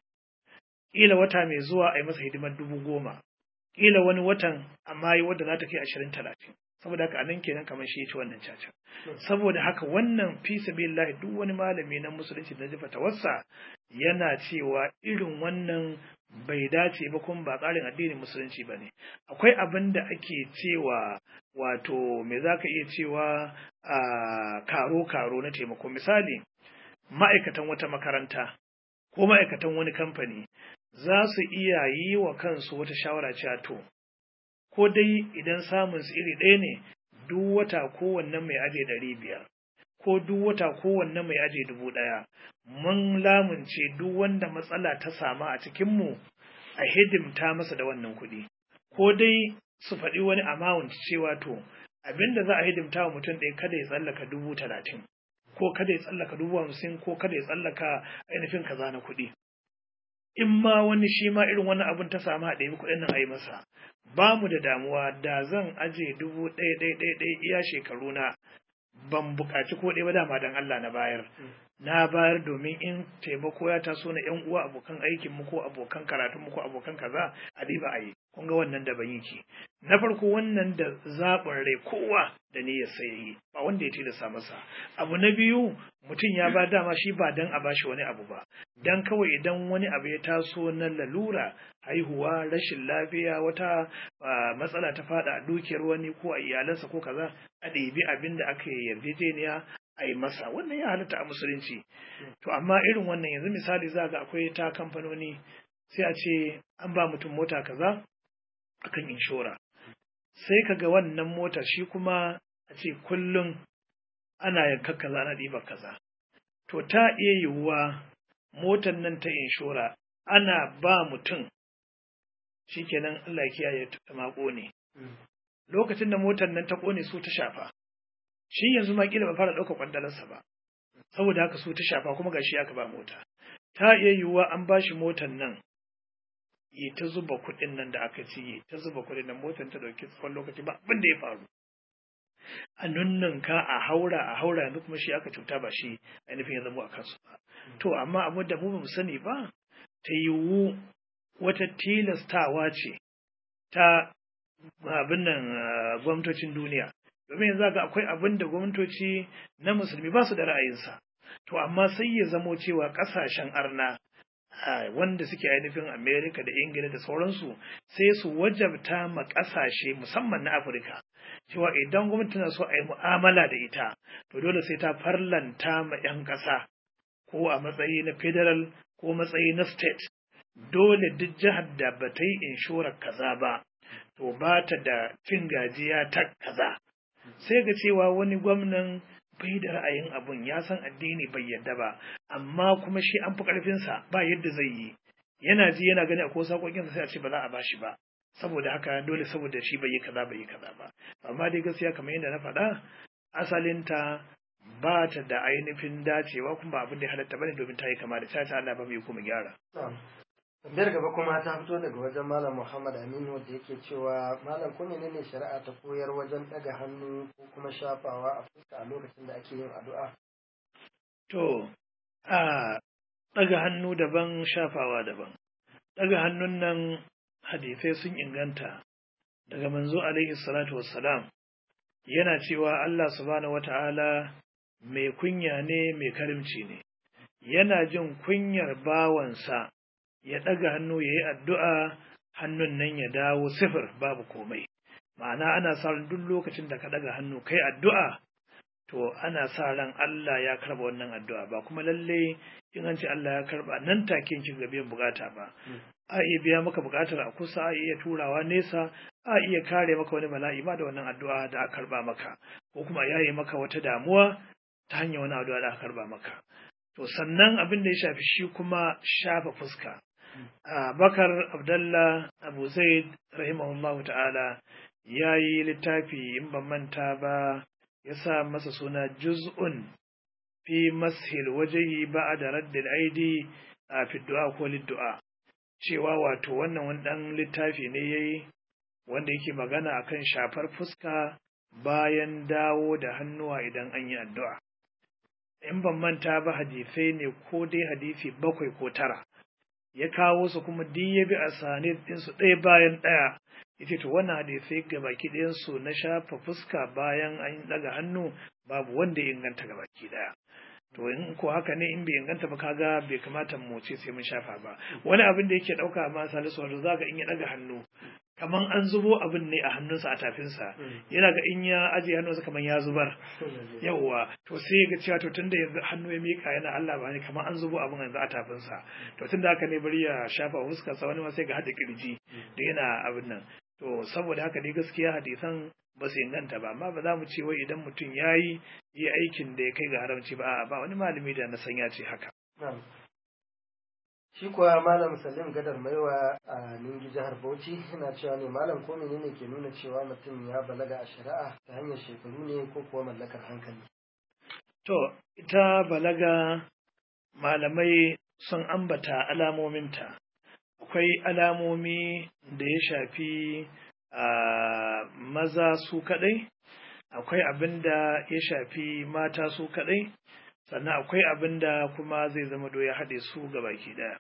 ƙila wata mai zuwa a yi masa hidimar dubu goma ƙila wani watan amma yi wadda za ta kai ashirin talatin saboda haka anan kenan kamar shi ci wannan caca saboda haka wannan fi sabilillahi duk wani malami na musulunci da jifa tawassa yana cewa irin wannan bai dace ba kuma ba tsarin addinin musulunci ba ne akwai abin da ake cewa wato me za ka iya cewa a karo-karo na taimako misali ma'aikatan wata makaranta ko ma'aikatan wani kamfani za su iya yi wa kansu wata shawara cewa to ko dai idan samun su iri ɗaya ne duk wata kowanne mai aje ɗari biyar ko duk wata kowanne mai aje dubu ɗaya mun lamunce duk wanda matsala ta sama a cikinmu a hidimta masa da wannan kuɗi ko dai su faɗi wani amount cewa to abinda za a hidimta wa mutum ɗaya kada ya tsallaka dubu talatin ko kada ya tsallaka dubu hamsin ko kada ya tsallaka ainihin kaza na kuɗi in ma wani shi ma irin wannan abin ta samu a ɗaya kuɗin nan a yi masa ba mu da damuwa da zan aje dubu ɗaya ɗaya ɗaya ɗaya iya shekaru na ban buƙaci ko ɗaya ba dama dan Allah na bayar na bayar domin in taimako ya taso na yan uwa abokan aikin mu ko abokan karatun mu ko abokan kaza a diba a yi kun ga wannan da ban yake na farko wannan da zaɓin rai kowa da niyyar sai yi ba wanda ya tilasta masa abu na biyu mutum ya ba dama shi ba dan a bashi wani abu ba dan kawai idan wani abu ya taso na lalura haihuwa rashin lafiya wata matsala ta fada a dukiyar wani ko a iyalansa ko kaza a ɗebi abin da aka yi yarjejeniya a yi masa wannan ya halatta a musulunci to amma irin wannan yanzu misali za ga akwai ta kamfanoni sai a ce an ba mutum mota kaza akan inshora sai ka ga wannan mota shi kuma a ce kullum ana yanka kaza ana ɗiba kaza to ta iya yiwuwa motar nan ta inshora ana ba mutum shikenan Allah ya kiyaye ta mako ne lokacin da motar nan ta kone su ta shafa shi yanzu ma kila ba fara ɗaukar kwandalarsa ba saboda haka su ta shafa kuma gashi aka ba mota ta iya yiwuwa an ba shi motar nan yi ta zuba kuɗin nan da aka ci yi ta zuba kuɗin nan motar ta ɗauki tsawon lokaci ba abin da ya faru a nunnan ka a haura a haura yanzu kuma shi aka cuta ba shi ainihin ya zama a kansu ba to amma abin da mu ba mu sani ba ta yiwu wata tilastawa ce ta abin nan gwamnatocin duniya domin yanzu ga akwai abin da gwamnatoci na musulmi ba su da ra'ayinsa to amma sai ya zamo cewa ƙasashen arna wanda suke ainihin Amerika da Ingila da sauransu sai su wajabta ma ƙasashe musamman na Afirka cewa idan gwamnati na so a yi mu'amala da ita to dole sai ta farlanta ma 'yan ƙasa ko a matsayi na federal ko matsayi na state dole duk jihar da ba ta yi inshorar kaza ba to ba ta da cin gajiya ta kaza sai ga cewa wani gwamnan bai da ra'ayin abun ya san addini bai yadda ba amma kuma shi an fi ƙarfinsa ba yadda zai yi yana ji yana gani a ko sakokinsa sai a ce ba za a bashi ba saboda haka dole saboda shi bai yi kaza bai yi kaza ba amma dai gaskiya kamar yadda na faɗa asalinta ba ta da ainihin dacewa kuma abin da ya halatta bane domin ta yi kama da ta Allah ba mu kuma gyara Tambayar gaba kuma ta fito daga wajen Malam Muhammad Aminu wanda yake cewa Malam ko menene shari'a ta koyar wajen ɗaga hannu ko kuma shafawa a fuska a lokacin da ake yin addu'a? To, a ɗaga hannu daban shafawa daban. Ɗaga hannun nan hadisai sun inganta daga manzo alaihi salatu wassalam yana cewa Allah subhanahu wata'ala mai kunya ne mai karimci ne. Yana jin kunyar bawansa ya ɗaga hannu ya yi addu'a hannun nan ya dawo sifir babu komai. Ma'ana ana sa ran duk lokacin da ka ɗaga hannu kai addu'a, to ana sa ran Allah ya karɓa wannan addu'a ba kuma lalle in an ce Allah ya karɓa nan take kin ga biyan bukata ba. A iya biya maka bukatar a kusa, a iya turawa nesa, a iya kare maka wani bala'i ba da wannan addu'a da aka karɓa maka, ko kuma yaye maka wata damuwa ta hanyar wani addu'a da aka karɓa maka. To sannan abin da ya shafi shi kuma shafa fuska. Bakar Abdallah Abu Zaid rahimahullah ta'ala ya yi littafi in ban manta ba ya sa masa suna juz'un fi mashil wajehi ba da raddin aidi a fiddu'a ko liddu'a cewa wato wannan wani ɗan littafi ne ya yi wanda yake magana akan shafar fuska bayan dawo da hannuwa idan an yi addu'a. In ban manta ba hadisai ne ko dai hadisi bakwai ko tara. ya kawo su kuma duk ya bi a sane ɗinsu ɗaya bayan ɗaya yace to wannan hadisai ga baki ɗayansu na shafa fuska bayan an ɗaga hannu babu wanda ya inganta ga baki ɗaya to in ko haka ne in bai inganta ba kaga bai kamata mu ce sai mun shafa ba wani abin da yake ɗauka ma salisu wato zaka in ya ɗaga hannu kaman an zubo abin ne a hannunsa a tafinsa yana ga in ya ajiye hannunsa kaman ya zubar yawwa to sai ga cewa to tunda yanzu hannu ya mika yana Allah ba ne kaman an zubo abin yanzu a tafinsa to tunda haka ne bari ya shafa fuskar sa wani ma sai ga hada kirji da yana abin nan to saboda haka dai gaskiya hadisan ba su inganta ba amma ba za mu ce wai idan mutum ya yi yi aikin da ya kai ga haramci ba ba wani malami da na san ya ce haka shi kuwa malam salim gadar maiwa a ningi jihar bauchi yana cewa ne malam ko menene ke nuna cewa mutum ya balaga a shari'a ta hanyar shekaru ne ko kuwa mallakar hankali To, ita balaga malamai sun ambata alamominta. Akwai alamomi da ya shafi a maza su kaɗai, akwai abin da ya shafi mata su kaɗai, sannan akwai abin da kuma zai zama do ya haɗe su ga baki ɗaya.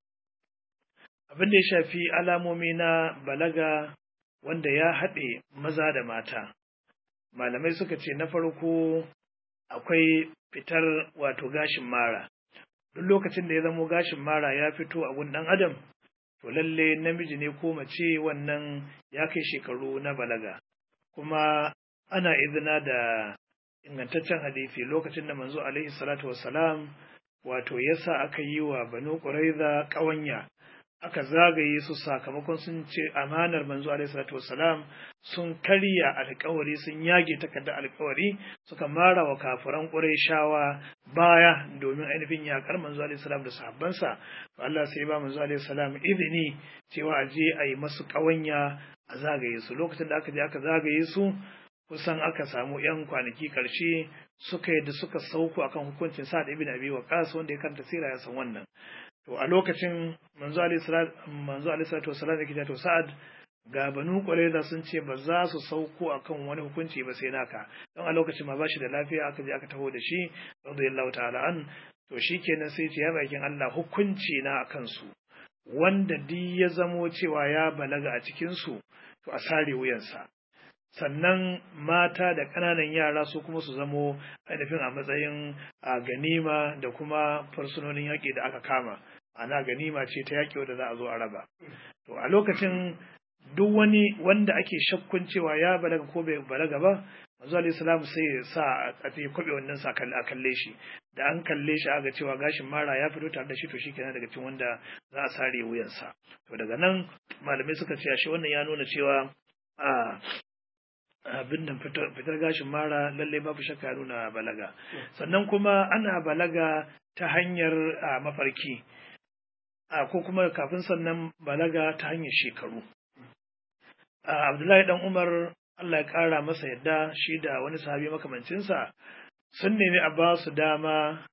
Abin da ya shafi alamomi na balaga wanda ya haɗe maza da mata. Malamai suka ce na farko akwai fitar wato gashin mara. Duk lokacin da ya zamo gashin mara ya fito a gun ɗan adam, to lalle namiji ne ko mace wannan ya kai shekaru na balaga. Kuma ana izina da ingantaccen hadisi lokacin da manzo alaihi salatu wassalam wato yasa aka yi wa banu ƙuraiza ƙawanya aka zagaye su sakamakon sun ce amanar manzo alaihi salatu wassalam sun karya alkawari sun yage takardar alkawari suka mara wa kafiran ƙurayshawa baya domin ainihin yakar manzo alaihi salam da sahabbansa to Allah sai ba manzo alaihi salam izini cewa a je a yi masu ƙawanya a zagaye su lokacin da aka je aka zagaye su kusan aka samu yan kwanaki karshe suka yadda suka sauko akan hukuncin Sa'ad ibn Abi Waqqas wanda ya karanta sira ya san wannan to a lokacin manzo alaihi salatu wasalam yake to Sa'ad ga banu Qurayza sun ce ba za su sauko akan wani hukunci ba sai naka don a lokacin ma bashi da lafiya aka je aka taho da shi radiyallahu ta'ala an to shikenan sai ce ya bakin Allah hukunci na akan su wanda duk ya zamo cewa ya balaga a cikin su to a sare wuyansa sannan mata da ƙananan yara su kuma su zamo ainihin a matsayin a ganima da kuma fursunonin yaƙi da aka kama ana ganima ce ta yaƙi wadda za a zo a raba to a lokacin duk wani wanda ake shakkun cewa ya balaga ko bai balaga ba manzo alayhi salam sai ya sa a ta kwabe wannan sa a kalle shi da an kalle shi aga cewa gashin mara ya fito tare da shi to shikenan daga cikin wanda za a sare wuyansa to daga nan malamai suka ce shi wannan ya nuna cewa a abin da fitar gashin mara lalle babu shakka ya nuna balaga sannan kuma ana balaga ta hanyar mafarki ko kuma kafin sannan balaga ta hanyar shekaru abdullahi dan umar allah ya kara masa yadda shi da wani sahabi makamancinsa sun nemi a ba su dama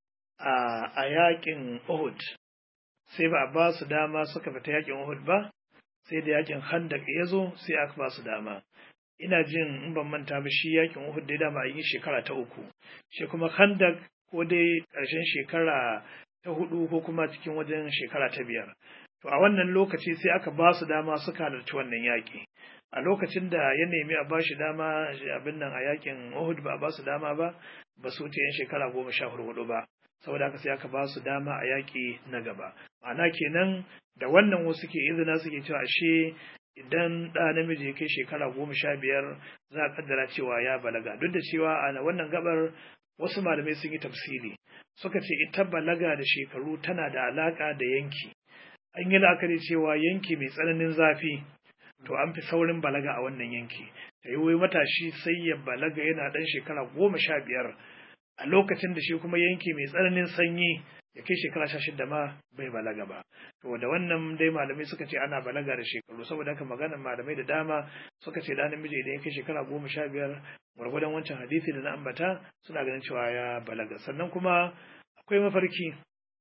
a yakin uhud sai ba a ba su dama suka fita yakin uhud ba sai da yakin handak ya zo sai aka ba su dama ina jin in ban manta ba shi yakin Uhud dai dama a yi shekara ta uku shi kuma Khandak ko dai ƙarshen shekara ta hudu ko kuma cikin wajen shekara ta biyar to a wannan lokaci sai aka ba su dama suka halarci wannan yaƙi a lokacin da ya nemi a bashi dama abin nan a yakin Uhud ba a ba su dama ba ba su wuce yan shekara goma sha hudu ba saboda haka sai aka ba su dama a yaƙi na gaba ma'ana kenan da wannan wasu ke izina suke cewa ashe idan ɗa namiji ya kai shekara goma sha biyar za a kaddara cewa ya balaga duk da cewa a wannan gabar wasu malamai sun yi tafsiri suka ce ita balaga da shekaru tana da alaka da yanki an yi la'akari cewa yanki mai tsananin zafi to an fi saurin balaga a wannan yanki ta yi matashi sai ya balaga yana ɗan shekara goma sha biyar a lokacin da shi kuma yanki mai tsananin sanyi ya kai shekara sha shida ma bai balaga ba to da wannan dai malamai suka ce ana balaga da shekaru saboda haka maganar malamai da dama suka ce da namiji idan ya kai shekara goma sha biyar gwargwadon wancan hadisi da na ambata suna ganin cewa ya balaga sannan kuma akwai mafarki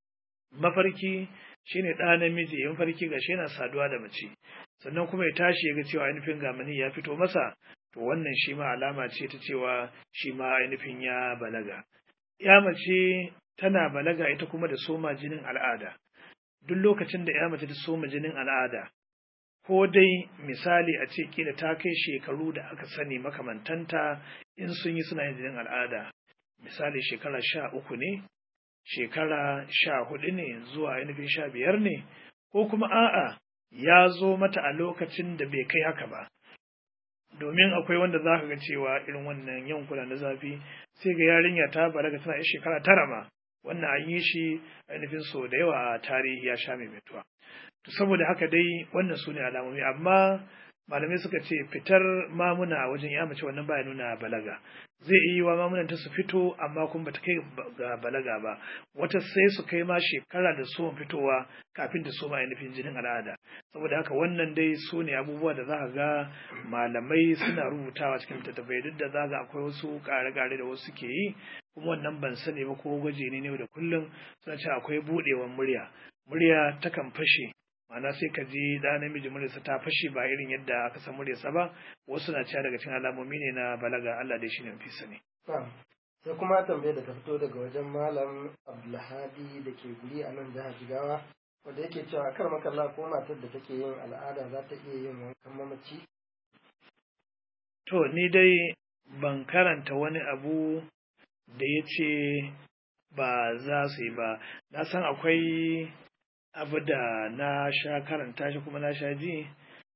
mafarki shine ɗa namiji ya mafarki ga shi yana saduwa da mace sannan kuma ya tashi ya ga cewa ainihin gamani ya fito masa to wannan shi ma alama ce ta cewa shi ma ainihin ya balaga ya mace tana balaga ita kuma da soma jinin al'ada duk lokacin da ya mace ta soma jinin al'ada ko dai misali a ce kila ta kai shekaru da aka sani makamantanta in sun yi suna yin jinin al'ada misali shekara sha uku ne shekara sha hudu ne zuwa ainihin sha biyar ne ko kuma a'a ya zo mata a lokacin da bai kai haka ba domin akwai wanda za ka ga cewa irin wannan yankuna na zafi sai ga yarinya ta balaga tana yin shekara tara ma wannan an yi shi ainihin so da yawa a tarihi ya sha mai mutuwa to saboda haka dai wannan su ne alamomi amma malamai suka ce fitar mamuna a wajen ya mace wannan baya nuna balaga zai iya yi wa mamunanta su fito amma kuma bata kai ga balaga ba wata sai su kai ma shekara da so fitowa kafin da so ma ainihin jinin al'ada saboda haka wannan dai su ne abubuwa da za ka ga malamai suna rubutawa cikin tattafai duk da za ga akwai wasu ƙare-ƙare da wasu ke yi kuma wannan ban sani ba ko gwaji ne ne da kullum suna cewa akwai buɗewar murya murya takan fashe ma'ana sai ka ji da namiji muryarsa ta fashe ba irin yadda aka san muryarsa ba wasu na cewa daga cikin alamomi ne na balaga Allah dai shine fi sani sai kuma tambayar da ta fito daga wajen malam Abdulhadi da ke guri a nan jihar Jigawa wanda yake cewa kar makalla ko matar da take yin al'ada za ta iya yin wankan mamaci to ni dai ban karanta wani abu da ya ce ba za su yi ba na san akwai abu da na sha karanta shi kuma na sha ji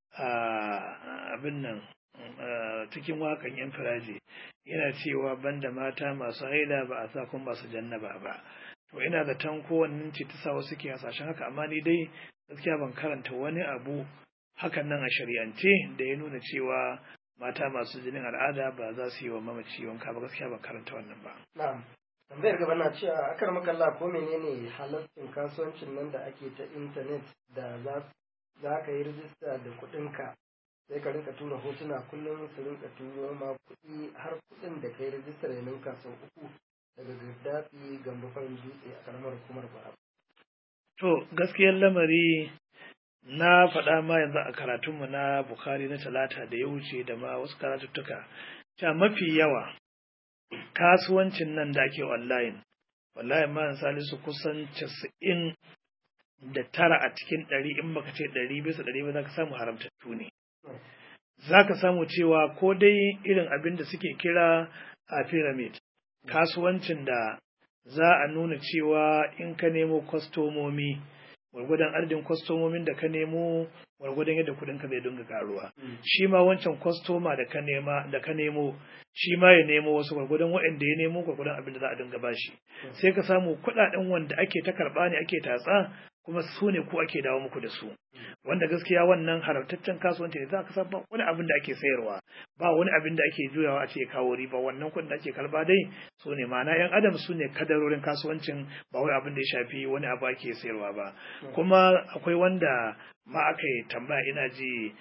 a abin nan cikin wakan yan firaji yana cewa banda mata masu haila ba a sa kuma masu jannaba ba to ina da tan kowannen ce ta sa wasu ke hasashen haka amma ni dai gaskiya ban karanta wani abu hakan nan a shari'ance da ya nuna cewa mata masu jinin al'ada ba za su yi wa mamaci wanka ba gaskiya ban karanta wannan ba na'am tambayar gaba na cewa akar makalla ko menene halarcin kasuwancin nan da ake ta intanet da za ka yi rijista da kuɗinka sai ka rinka tura hotuna kullum su rinka turo ma kuɗi har kuɗin da ka yi rijistar ya ninka sau uku daga gaddafi gambo farin dutse a karamar hukumar bara. to gaskiyar lamari na faɗa ma yanzu a karatunmu na Bukhari na talata da ya wuce da ma wasu karatuttuka ta mafi yawa kasuwancin nan da ake online wallahi ma salisu kusan casa'in da tara a cikin ɗari in baka ce ɗari bisa ɗari ba za ka samu haramtattu ne za ka samu cewa ko dai irin abin da suke kira a pyramid kasuwancin da za a nuna cewa in ka nemo kwastomomi gwargwadon adadin kwastomomin da ka nemo gwargwadon yadda kudin ka zai dinga karuwa shi ma wancan kwastoma da ka nema da ka nemo shi ma ya nemo wasu gwargwadon waɗanda ya nemo gwargwadon abin da za a dinga bashi sai ka samu kuɗaɗen wanda ake ta karɓa ne ake tatsa kuma su ne ko ake dawo muku da su wanda gaskiya wannan haramtaccen kasuwanci ne za ka san ba wani abin da ake sayarwa ba wani abin da ake juyawa a ce kawo riba wannan kuɗin da ake karba dai su ne ma'ana yan adam su ne kadarorin kasuwancin ba wai abin da ya shafi wani abu ake sayarwa ba kuma akwai wanda ma aka yi tambaya ina ji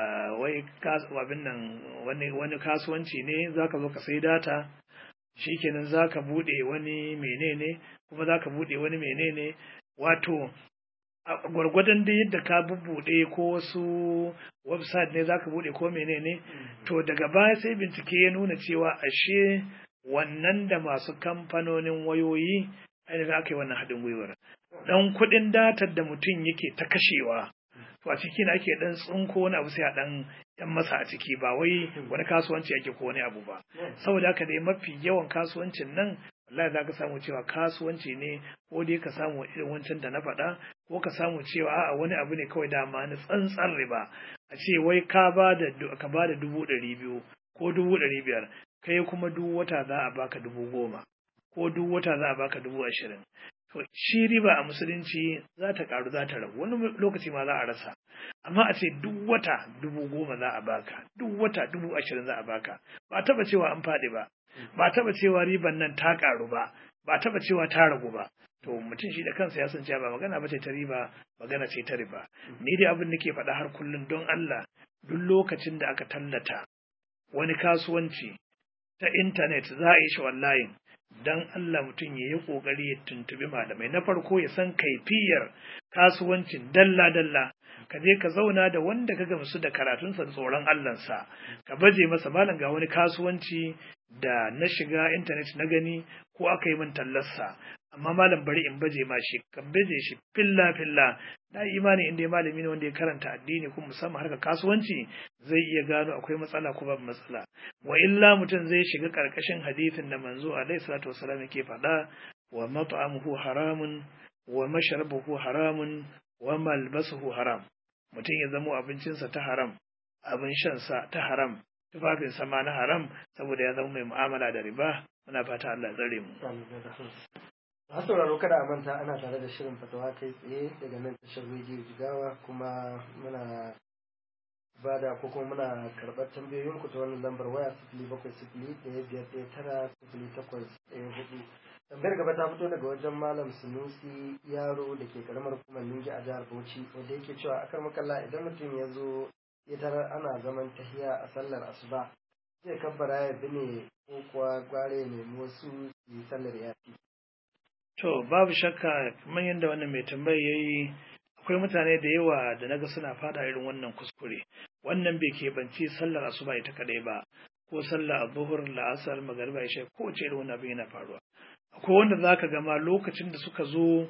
wai abin nan wani kasuwanci ne za ka zo ka sai data shikenan za ka buɗe wani menene kuma za ka buɗe wani menene wato gwargwadon da yadda ka bubbuɗe ko wasu website ne zaka buɗe ko menene to daga baya sai bincike ya nuna cewa ashe wannan da masu kamfanonin wayoyi ainihin aka yi wannan haɗin gwiwar dan kuɗin datar da mutum yake ta kashewa to a ciki ake dan tsinko wani abu sai a dan yan masa a ciki ba wai wani kasuwanci ake ko wani abu ba saboda haka dai mafi yawan kasuwancin nan wallahi za ka samu cewa kasuwanci ne ko dai ka samu irin wancan da na faɗa ko ka samu cewa a'a wani abu ne kawai dama na tsantsan riba a ce wai ka ba da ka ba da dubu ɗari biyu ko dubu ɗari biyar kai kuma duk wata za a baka dubu goma ko duk wata za a baka dubu ashirin to shi riba a musulunci za ta karu za ta ragu wani lokaci ma za a rasa amma a ce duk wata dubu goma za a baka duk wata dubu ashirin za a baka ba taba cewa an faɗi ba ba taba cewa riban nan ta karu ba ba taba cewa ta ragu ba to mutum shi da kansa ya san cewa ba magana ba ce ta riba magana ce ta riba ni dai abin da ke faɗa har kullum don Allah duk lokacin da aka tallata wani kasuwanci ta intanet za a yi shi online dan Allah mutum ya yi ƙoƙari ya tuntubi malamai na farko ya san kaifiyar kasuwancin dalla-dalla ka je ka zauna da wanda ka gamsu da karatunsa da tsoron Allahnsa ka baje masa malam ga wani kasuwanci da na shiga intanet na gani ko aka yi min tallarsa amma malam bari in baje ma shi ka baje shi filla filla na imani inda malami ne wanda ya karanta addini kuma musamman harkar kasuwanci zai iya gano akwai matsala ko babu matsala wa illa mutum zai shiga karkashin hadisin da manzo alaihi salatu wasallam yake faɗa wa mat'amuhu haramun wa mashrabuhu haramun wa malbasuhu haram mutum ya zamo abincinsa ta haram abin shansa ta haram tufafinsa ma na haram saboda ya zama mai mu'amala da riba muna fata Allah ya tsare mu masu sauraro kada a manta ana tare da shirin fatawa kai tsaye daga nan tashar rediyo jigawa kuma muna ba da ko kuma muna karɓar tambayoyin ku ta wannan lambar waya sifili bakwai sifili ɗaya biyar ɗaya tara sifili takwas ɗaya hudu tambayar gaba ta fito daga wajen malam sunusi yaro da ke karamar hukumar ningi a jihar bauchi wanda yake cewa akar makalla idan mutum ya zo ya tarar ana zaman tahiya a sallar asuba zai kabbara ya bi ne ko kuwa gware ne wasu su yi sallar yafi To babu shakka kamar yadda wannan mai tambaya ya yi akwai mutane da yawa da naga suna fada irin wannan kuskure wannan bai keɓanci sallar asuba ita kadai ba ko sallar zuhur la'asar magariba isha ko ce irin wannan abin yana faruwa akwai wanda zaka ga ma lokacin da suka zo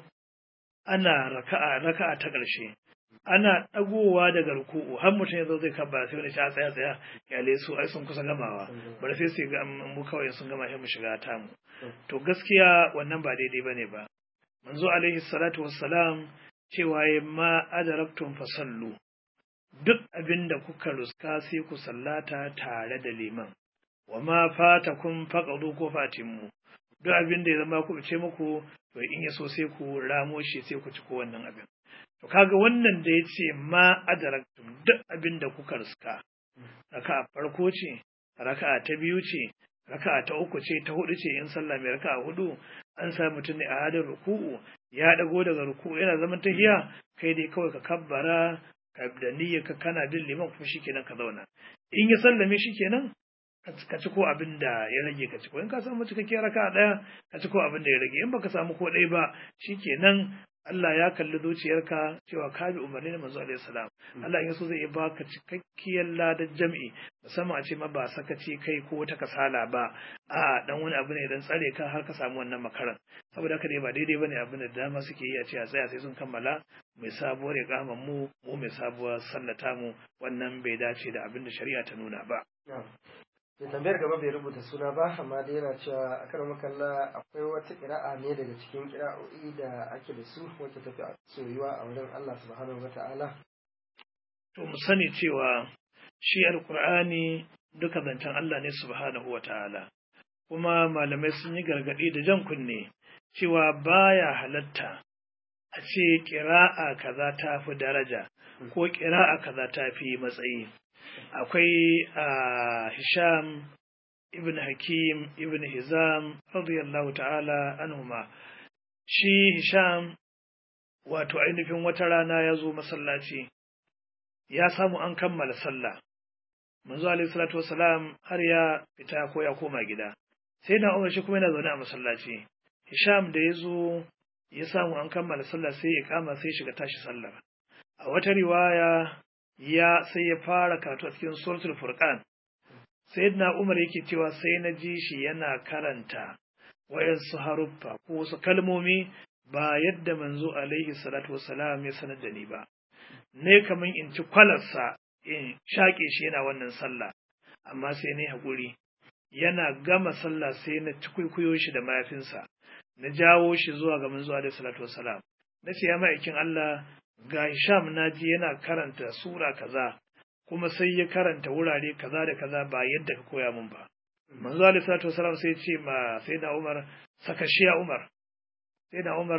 ana raka'a raka'a ta ƙarshe ana ɗagowa daga ruku'u har mutum ya zo zai kabba sai wani ta tsaya tsaya kyale su ai sun kusa gamawa bari sai su ga mu kawai sun gama sai mu shiga tamu to gaskiya wannan ba daidai bane ba manzo alaihi salatu wassalam cewa ya ma adaraktum fasallu duk abin da kuka ruska sai ku sallata tare da liman wa ma fatakum faqadu ko fatimmu duk abin da ya zama ku ce muku to in ya so sai ku ramo shi sai ku ci ko wannan abin to kaga wannan da ya ce ma adaraktum duk abin da kuka ruska raka'a farko ce raka'a ta biyu ce raka'a ta uku ce ta hudu ce in sallah mai raka'a hudu an sa mutum ne a hadin ruku'u ya dago daga ruku'u yana zaman tahiya kai dai kawai ka kabbara ka da niyyar ka kana bin liman kuma shikenan ka zauna in ya sallame shikenan ka ci ko abin da ya rage ka ci ko in ka samu cikakkiyar raka'a daya ka ci ko abin da ya rage in baka samu ko ɗaya ba shikenan Allah ya kalli zuciyarka cewa ka bi umarni na manzo alaihi salam Allah in so zai iya baka cikakkiyar ladar jam'i musamman a ce ma ba sakaci kai ko wata kasala ba a dan wani abu ne dan tsare ka har ka samu wannan makaran saboda haka dai ba daidai bane abin da dama suke yi a ce a tsaya sai sun kammala mai sabuwar ya mu mu mai sabuwar sallata mu wannan bai dace da abin da shari'a ta nuna ba da tambayar gaba bai rubuta suna ba amma dai yana cewa a karan makalla akwai wata kira'a ne daga cikin kira'o'i da ake da su wacce tafi soyuwa a wurin Allah subhanahu wa ta'ala to mu sani cewa shi alqur'ani duka zancen Allah ne subhanahu wa ta'ala kuma malamai sun yi gargadi da jan kunne cewa baya halatta a ce kira'a kaza ta fi daraja ko kira'a kaza ta fi matsayi akwai Hisham ibn Hakim ibn Hizam radiyallahu ta'ala anhuma shi Hisham wato ainihin wata rana ya zo masallaci ya samu an kammala sallah manzo alaihi salatu wasalam har ya fita ko ya koma gida sai na Umar shi kuma yana zaune a masallaci Hisham da ya zo ya samu an kammala sallah sai ya kama sai shiga tashi sallar a wata riwaya ya sai ya fara karatu a cikin suratul furqan sayyidina umar yake cewa sai na ji shi yana karanta wayansu haruffa ko wasu kalmomi ba yadda manzo alaihi salatu wassalam ya sanar da ni ba ne kaman in ci kwalarsa in shaƙe shi yana wannan sallah amma sai ne haƙuri yana gama sallah sai na ci kwaikwayo shi da mayafinsa na jawo shi zuwa ga manzo alaihi salatu wassalam na ce ya ma'aikin Allah ga Hisham naji yana karanta sura kaza kuma sai ya karanta wurare kaza da kaza ba yadda ka koya min ba manzo alaihi salatu wasalam sai ce ma sai da Umar saka shi ya Umar sai da Umar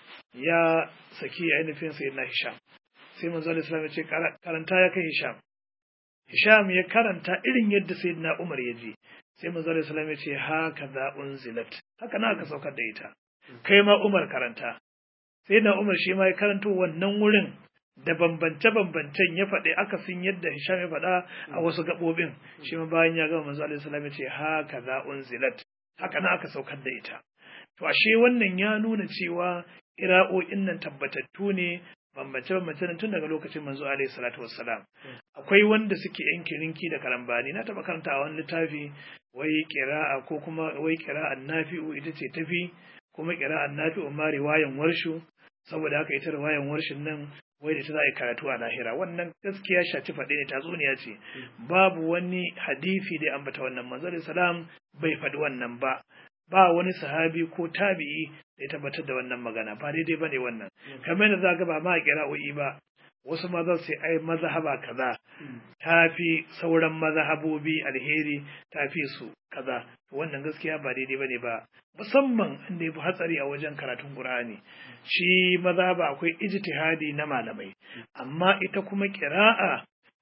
ya saki ainihin sai na Hisham sai manzo alaihi salatu ya ce karanta ya kai Hisham Hisham ya karanta irin yadda sayyidina Umar ya ji sai manzo alaihi salatu ya ce haka za unzilat haka na ka saukar da ita kai ma Umar karanta sai na Umar shi ma ya karanto wannan wurin da bambance-bambancen ya faɗi akasin yadda Hisham ya faɗa a wasu gaɓoɓin shi ma bayan ya gama manzo alaihi salam ya ce haka za unzilat haka na aka saukar da ita to ashe wannan ya nuna cewa ira'o'in nan tabbatattu ne bambance-bambance tun daga lokacin manzo alaihi salatu wassalam akwai wanda suke yan kirinki da karambani na taɓa karanta a wani littafi wai kira'a ko kuma wai kira'an nafi'u ita ce tafi kuma kira'an nafi'u ma riwayan warshu saboda haka ita riwayan warshin nan wai da ta za a yi karatu a lahira wannan gaskiya shaci faɗi ne tatsuniya ce babu wani hadisi da ambata wannan manzo salam bai faɗi wannan ba ba wani sahabi ko tabi'i da ya tabbatar da wannan magana ba daidai bane wannan kamar yadda za ga ba ma kira'o'i ba wasu ma za su ai mazhaba kaza ta fi sauran mazhabobi alheri ta fi su kaza wannan gaskiya ba daidai bane ba musamman inda yafi hatsari a wajen karatun Qur'ani shi mazhaba akwai ijtihadi na malamai amma ita kuma qira'a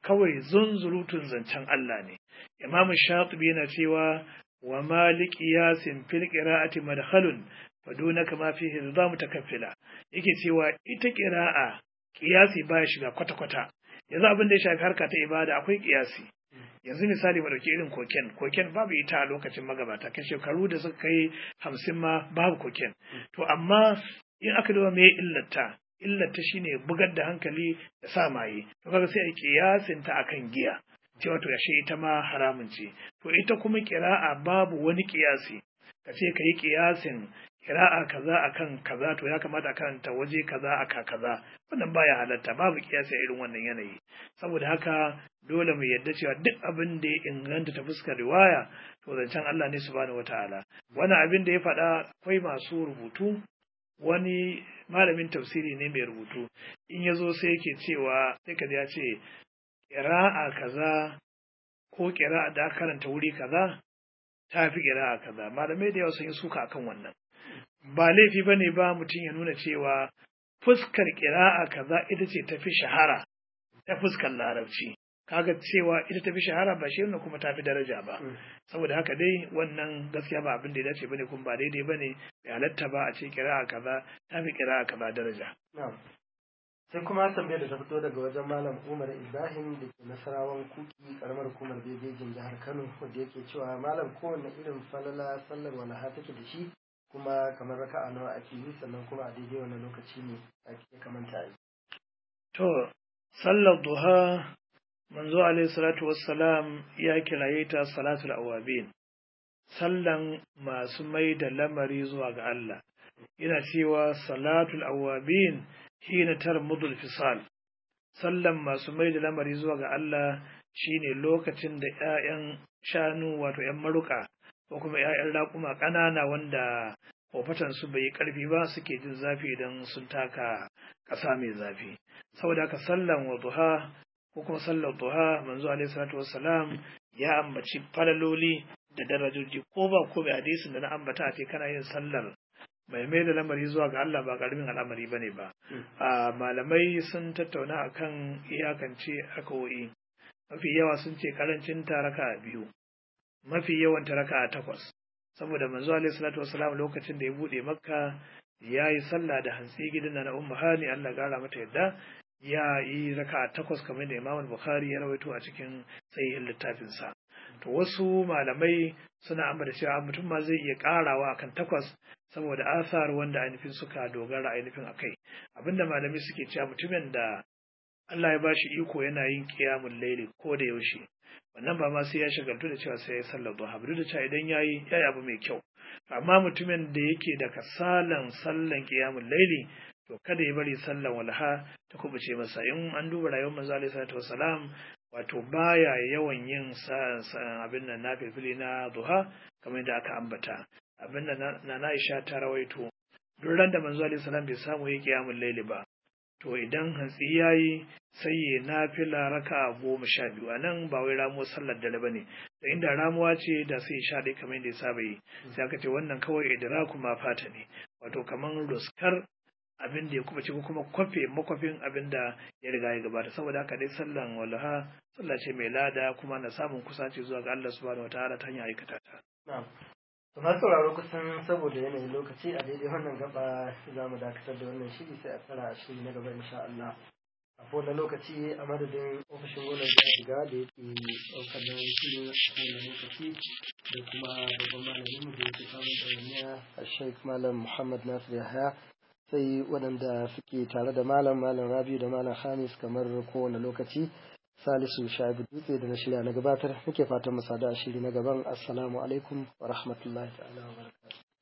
kawai zunzurutun zancen Allah ne imam shatibi yana cewa wa malik yasin fil qira'ati madkhalun fadunaka ma fihi za mutakaffila yake cewa ita qira'a qiyasi baya shiga kwata kwata yanzu abin da ya shafi harka ta ibada akwai qiyasi yanzu misali mu dauki irin koken koken babu ita a lokacin magabata kan shekaru da suka kai hamsin ma babu koken to amma in aka duba me illata illata shine bugar da hankali da sa maye to kaga sai a kiyasin ta akan giya cewa to yashe ita ma haramun ce to ita kuma kira'a babu wani kiyasi ka ce ka yi kiyasin kira'a kaza akan kaza to ya kamata a karanta waje kaza aka kaza wannan baya halatta babu kiyasi a irin wannan yanayi saboda haka dole mu yadda cewa duk abin da ya inganta ta fuskar riwaya to zancen Allah ne subhanahu wataala wani abin da ya faɗa akwai masu rubutu wani malamin tafsiri ne mai rubutu in ya zo sai yake cewa sai ka ya ce ƙira'a kaza ko ƙira'a da aka karanta wuri kaza ta fi ƙira'a kaza malamai da yawa sun yi suka akan wannan ba laifi ba ne ba mutum ya nuna cewa fuskar ƙira'a kaza ita ce tafi shahara ta fuskar larabci kaga cewa ita tafi shahara ba shi ne kuma tafi daraja ba saboda haka dai wannan gaskiya ba abin da ya dace bane kuma ba daidai bane bai halatta ba a ce kira'a kaza tafi kira'a kaza daraja sai kuma tambayar da ta fito daga wajen malam umar ibrahim da ke nasarawan kuki karamar hukumar bebejin jihar kano wanda yake cewa malam kowane irin falala sallar walaha take da shi kuma kamar raka'a nawa ake yi sannan kuma a daidai wani lokaci ne ake kamanta yi to sallar duha manzo alaihi salatu wassalam ya kiraye ta salatul awabin sallan masu mai da lamari zuwa ga Allah yana cewa salatul awabin hina tarmudul fisal sallan masu mai da lamari zuwa ga Allah shine lokacin da ƴaƴan shanu wato ƴan maruka ko kuma ƴaƴan raƙuma ƙanana wanda kofatan su bai ƙarfi ba suke jin zafi idan sun taka ƙasa mai zafi saboda haka sallan wadduha ko kuma sallar duha manzo alaihi salatu wassalam ya ambaci falaloli da darajoji ko ba ko bai hadisin da na ambata ce kana yin sallar mai mai da lamari zuwa ga Allah ba karamin al'amari bane ba a malamai sun tattauna akan iyakance akawoyi mafi yawa sun ce karancin taraka biyu mafi yawan taraka takwas saboda manzo alaihi salatu wassalam lokacin da ya bude makka ya yi sallah da hantsi gidan na ummu hani Allah gara mata yadda ya yi raka takwas kamar da Imam Bukhari ya rawaito a cikin sahihin littafinsa. To wasu malamai suna ambata cewa mutum ma zai iya karawa akan takwas saboda asar wanda ainihin suka dogara ainihin akai. Abinda malamai suke cewa mutumin da Allah ya bashi iko yana yin qiyamul laili ko da yaushe. Wannan ba ma sai ya shagaltu da cewa sai ya sallar duha, duk da cewa idan yayi yayi abu mai kyau. Amma mutumin da yake da kasalan sallan qiyamul laili to kada ya bari sallan walha ta kubuce masa in an duba rayuwar manzo alaihi salatu wasalam wato baya yawan yin abin nan nafilfili na duha kamar yadda aka ambata abin da na Aisha ta rawaito duk ran da manzo alaihi salam bai samu yi qiyamul layli ba to idan hantsi yayi sai ya nafila raka goma sha biyu a nan ba wai ramuwar sallar dare ba ne da inda ramuwa ce da sai sha ɗaya kamar yadda ya saba yi sai aka ce wannan kawai idraku ma fata ne wato kamar ruskar abin da ya kuma ce ko kuma kwafe makwafin abin da ya riga ya gabata saboda haka dai sallan walaha sallah ce mai lada kuma na samun kusaci zuwa ga Allah subhanahu wataala ta hanyar aikata ta na'am to na sauraro kusan saboda yanayin lokaci a daidai wannan gaba za mu dakatar da wannan shiri sai a tsara a shiri na gaba insha Allah a kowane lokaci a madadin ofishin gwamnan jihar shiga da yake ɗaukar nauyin shirin a kowane lokaci da kuma babban malamin da yake samun ɗawainiya a sheik malam muhammad nasir yahaya sai waɗanda suke tare da malam malam rabiu da malam hamis kamar kowane lokaci salisu sha'ibu dutse da na shirya na gabatar muke fatan mu sada a shiri na gaban assalamu alaikum wa rahmatullahi ta'ala wa barakatuh